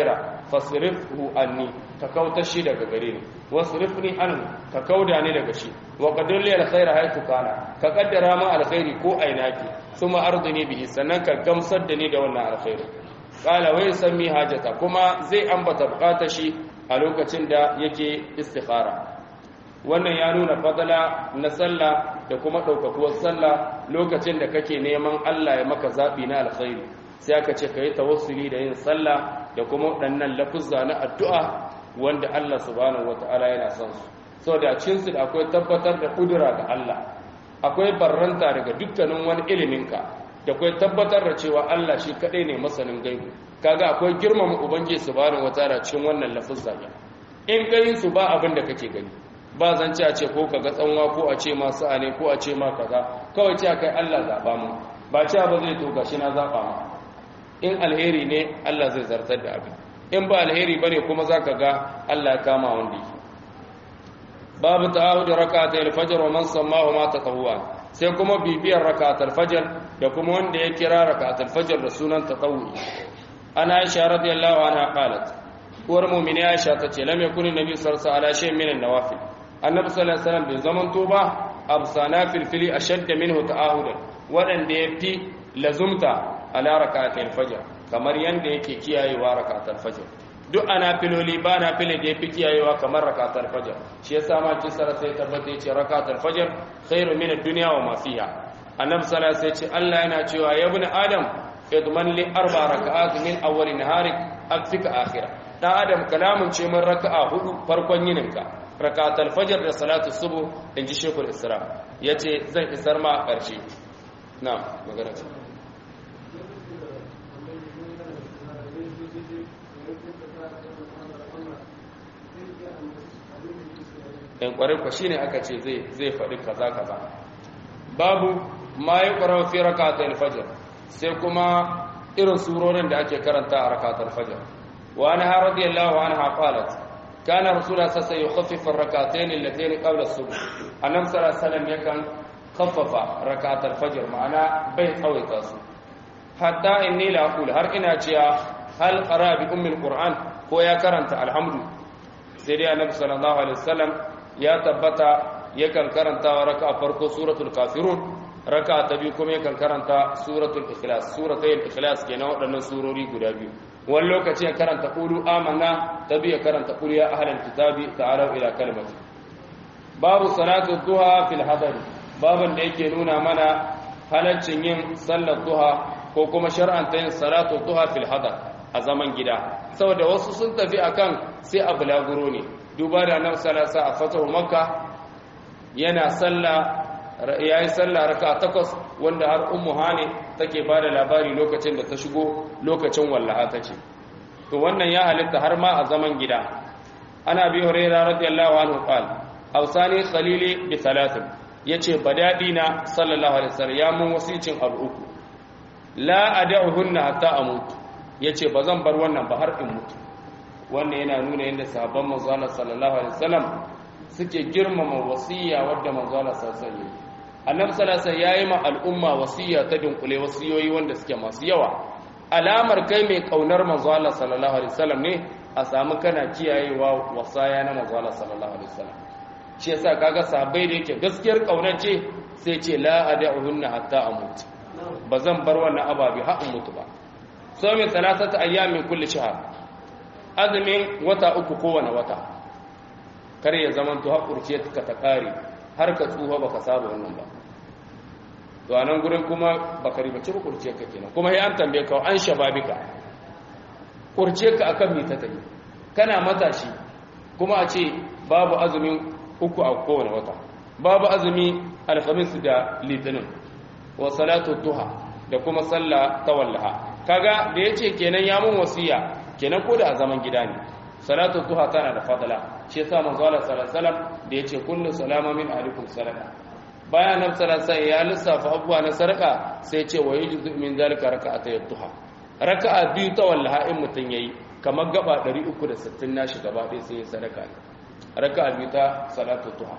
Speaker 1: fasrifhu anni ka kauta shi daga gare ni wasrifni anhu ka kauda ni daga shi wa qaddir li alkhaira haythu kana ka kaddara ma alkhairi ko ainaki thumma ardini bihi sannan ka gamsar da ni da wannan alkhairi qala wa yusammi hajata kuma zai ambata bukatar shi a lokacin da yake istikhara wannan ya nuna fadala na sallah da kuma ɗaukakuwar sallah lokacin da kake neman Allah ya maka zaɓi na alkhairi sai aka ce ka yi tawassuli da yin sallah da kuma waɗannan lafuzza na addu'a wanda Allah subhanahu wata'ala yana son su saboda cin su da akwai tabbatar da kudura ga Allah akwai barranta daga dukkanin wani iliminka da akwai tabbatar da cewa Allah shi kaɗai ne masanin gaibu kaga akwai girmama ubangiji subhanahu wata'ala cikin wannan lafuzza in gayin su ba abin da kake gani ba zan ci a ce ko kaga tsanwa ko a ce masu ane ko a ce ma kaza kawai ce kai Allah zaba mu ba ce ba zai to gashi na zaba ma in alheri ne Allah zai zartar da abin in ba alheri bane kuma zaka ga Allah ya kama wanda yake babu ta'ahud rak'atay al-fajr wa man sammahu ma tatawwa sai kuma bibiyar rak'atul fajr da kuma wanda ya kira rak'atul fajr da sunan tatawwi ana Aisha radiyallahu anha qalat uwar mu'mini Aisha tace lam yakun nabi sallallahu alaihi wasallam min an-nawafil annabi sallallahu alaihi wasallam bai zaman to ba absana fil fili ashadda minhu ta'ahudan wadanda yafi lazumta ala rak'atil fajr kamar yanda yake kiyayewa rak'atul fajr duk ana filoli ba na fili da yafi kiyayewa kamar rak'atul fajr shi yasa ma kisara sai tabbata yace rak'atul fajr khairu min ad-dunya wa ma fiha annabi sallallahu alaihi wasallam yace Allah yana cewa ya ibn adam idman li arba rak'at min awwal naharik akfika akhirah dan adam kalamun ce min raka'a hudu farkon yininka rakatul fajr da salatu subuh inji shekul isra yace zan isar ma a ƙarshe na magana ce in kwarai kwa shine aka ce zai zai faɗi kaza kaza babu ma yi ƙwarar fi rakatul fajr sai kuma irin surorin da ake karanta a rakatul fajr wa anha radiyallahu anha qalat كان رسول الله صلى الله عليه وسلم يخفف الركعتين اللتين قبل الصبح النبي صلى الله عليه وسلم يكن خفف ركعة الفجر معنا بيت قوي تاسو حتى إني لا أقول هر إنا جيا هل قرأ بأم القرآن هو يا كرنت الحمد سيدي النبي صلى الله عليه وسلم يا تبتا يكن كرنت وركع فرق سورة الكافرون ركع تبيكم يكن كرنت سورة الإخلاص سورة الإخلاص كنا ودنا سوروري قدابيو wani lokaci ya karanta ƙulu amana ta biya karanta ƙulu ya ahalar kitabi ta'alau ila kalmati babu salatu duha fil hadari babin da yake nuna mana halaccin yin sallar duha ko kuma shar'anta yin salatu duha fil hadar a zaman gida saboda wasu sun tafi akan sai a bulaguro ne duba da nan salasa a fatahu makka yana sallah ya yi sallah raka takwas wanda har ummu hane take ba da labari lokacin da ta shigo lokacin wallaha ta ce to wannan ya halitta har ma a zaman gida ana bi hurairah radiyallahu anhu qal awsani khalili bi thalathin yace badadi na sallallahu alaihi wasallam ya mun wasicin abu uku la ad'uhunna hatta amut yace bazan bar wannan ba har in mutu wannan yana nuna yadda sahabban manzo sallallahu alaihi wasallam suke girmama wasiya wadda manzo sallallahu alaihi wasallam annabi salasa ya yi ma al'umma wasiya ta dunkule wasiyoyi wanda suke masu yawa alamar kai mai kaunar manzo Allah sallallahu alaihi wasallam ne a samu kana kiyayewa wasaya na manzo Allah sallallahu alaihi wasallam shi yasa kaga sahabbai da yake gaskiyar kaunar ce sai ce la ad'uhunna hatta amut bazan bar wannan ababi har in mutu ba so min salasata ayyamin kulli shahr azumin wata uku kowane wata kar ya zamanto hakurce ka ta kare har ka tsuha baka saba wannan ba to a nan gurin kuma baka ribaci ba kurciyar ka kenan kuma sai an tambaye ka an shababika kurciyar ka akan me ta tafi kana matashi kuma a ce babu azumin uku a kowane wata babu azumi alhamis da litinin wa salatu duha da kuma sallah ta wallaha kaga da yace kenan ya mun wasiya kenan ko da a zaman gida ne salatu duha tana da fadala shi yasa manzo Allah sallallahu alaihi wasallam da yace kullu salama min alaikum sadaqa bayan nan sallallahu ya lissafa abubuwa na sadaka sai ce wa yujuzu min zalika raka'atay duha raka'a biyu ta wallaha in mutun yayi kamar gaba 360 nashi gaba ɗaya sai ya sadaka raka'a biyu ta salatu duha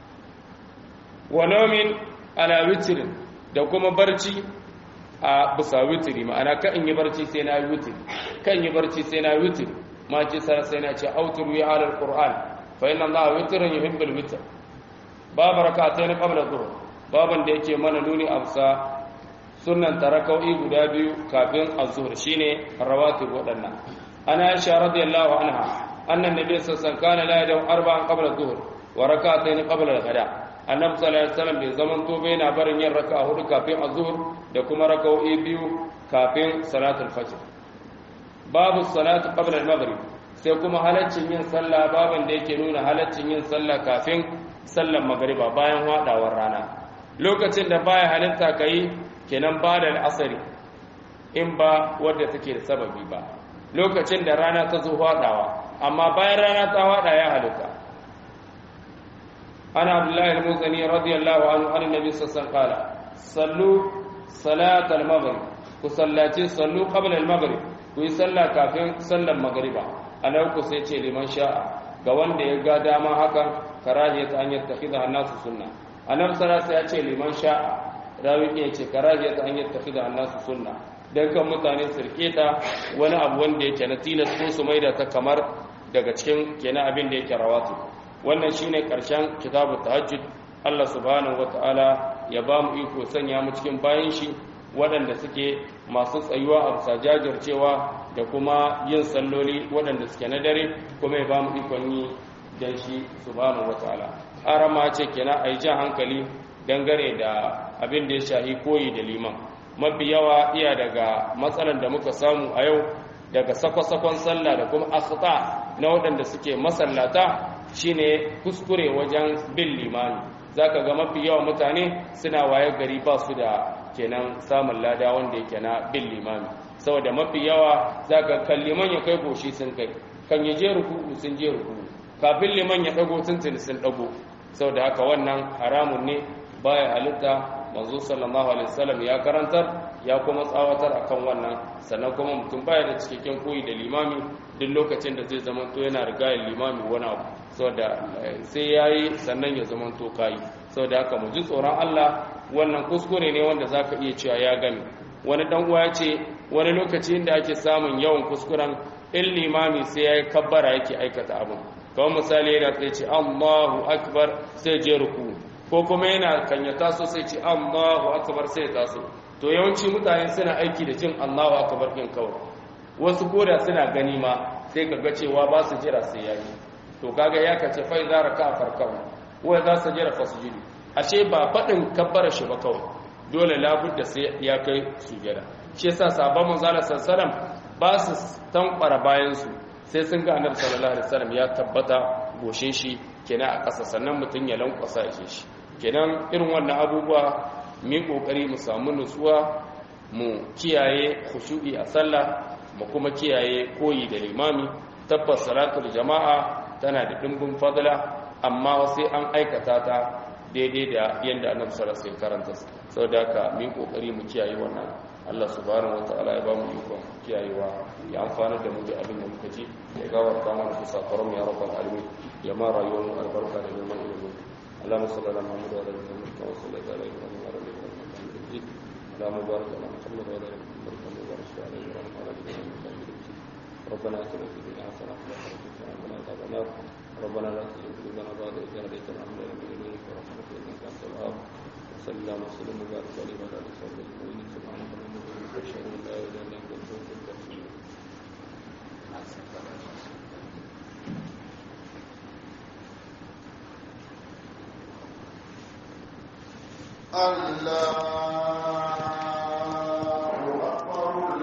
Speaker 1: wa nawmin ala witrin da kuma barci a bisa witri ma'ana ka in yi barci sai na yi witri kan yi barci sai na yi witri ma ji sai na ce auturu ya alal qur'an fa inna allaha witrun yuhibbul witr babu rak'atayn qabla dhuhr baban da yake mana nuni amsa sunnan tarakau'i guda biyu kafin az-zuhr shine rawatib wadannan ana aisha radiyallahu anha anna nabiy sallallahu alaihi wasallam kana la yadau arba'an qabla dhuhr wa rak'atayn qabla al-ghada annabi sallallahu alaihi wasallam bai zaman to bai na barin yin raka'a hudu kafin az-zuhr da kuma raka'o'i biyu kafin salatul fajr babu salatu qabla al-maghrib sai kuma halaccin yin sallah baban da yake nuna halaccin yin sallah kafin sallar magriba bayan hadawar rana lokacin da baya halitta kai kenan ba da al'asari in ba wadda take da sababi ba lokacin da rana ta zo hadawa amma bayan rana ta hada ya halitta ana abdullahi al-muzani radiyallahu anhu an nabi sallallahu alaihi sallu salat al-maghrib ku sallaci sallu qabla al-maghrib ku yi sallah kafin sallar magriba anan ku sai ce liman sha'a ga wanda ya ga dama hakan karahiyat an yattakhidha an-nasu sunna annabi sallallahu ya ce liman sha'a rawi ya ce karahiyat an yattakhidha an-nasu sunna dan kan mutane su rike ta wani abu wanda yake na tilas ko su maida ta kamar daga cikin kenan abin da yake rawatu wannan shine karshen kitabut tahajjud Allah subhanahu wataala ya ba mu iko sanya mu cikin bayan shi waɗanda suke masu tsayuwa a bisa jajircewa da kuma yin salloli waɗanda suke na dare kuma ya ba mu ikon yi don shi subhanahu wataala arama ce kenan a yi jan hankali dangane da abin da ya shahi koyi da liman mafi yawa iya daga matsalar da muka samu a yau daga sakwa-sakon sallah da kuma akhta na waɗanda suke masallata shine kuskure wajen bin limani zaka ga mafi yawa mutane suna waye gari ba su da kenan samun lada wanda yake na bin limami saboda mafi yawa zaka kan liman ya kai goshi sun kai kan ya je ruku'u sun je ruku'u kafin liman ya dago tuntuni sun dago saboda haka wannan haramun ne baya halitta manzo sallallahu alaihi wasallam ya karantar ya kuma tsawatar akan wannan sannan kuma mutum baya da cikakken koyi da limami duk lokacin da zai zama to yana rigayar limami wani abu saboda sai yayi sannan ya zama to kai saboda haka mu ji tsoron Allah wannan kuskure ne wanda zaka iya cewa ya gani wani dan uwa ya ce wani lokaci inda ake samun yawan kuskuren in limami sai yayi kabbara yake aikata abin kawai misali yana sai ce Allahu akbar sai je ruku ko kuma yana kan ya taso sai ce Allahu akbar sai ya taso to yawanci mutane suna aiki da jin Allahu akbar din kawai wasu koda suna gani ma sai kaga cewa ba su jira sai yayi to kaga ya kace fa idza raka farkau wa idza sajara fasjudu ashe ba fadin kabbara shi ba kawai dole labudda sai ya kai sujada shi yasa sabon manzo sallallahu ba su tankwara bayan su sai sun ga annabi sallallahu alaihi wasallam ya tabbata goshin shi kenan a ƙasa sannan mutum ya lankwasa ya shi kenan irin wannan abubuwa mu kokari mu samu nutsuwa mu kiyaye khushu'i a sallah mu kuma kiyaye koyi da limami tabbas salatul jama'a tana da dimbin fadla amma sai an aikata ta daidai da yanda annabi sallallahu alaihi wasallam karanta saboda haka mu kokari mu kiyaye wannan Allah subhanahu wataala ya ba mu ikon kiyayewa ya amfana da mu da abin da muka ji ya gawarta mana su sakaron ya rabbal alamin ya ma rayuwar mu albarka da neman ilimi اللهم صل على محمد وعلى ال محمد كما صليت على ابراهيم وعلى ال ابراهيم انك حميد مجيد اللهم بارك على محمد وعلى ال محمد كما باركت على ابراهيم وعلى ال ابراهيم انك حميد مجيد ربنا اتنا في الدنيا حسنه وفي الاخره حسنه وقنا عذاب النار ربنا لا تزغ قلوبنا بعد إذ هديتنا وهب لنا من لدنك ورحمة إنك أنت الوهاب وصلى الله وسلم وبارك عليه وعلى آله وصحبه أجمعين سبحانك اللهم وبحمدك أشهد أن لا إله إلا أنت أستغفرك وأتوب إليك
Speaker 2: Allah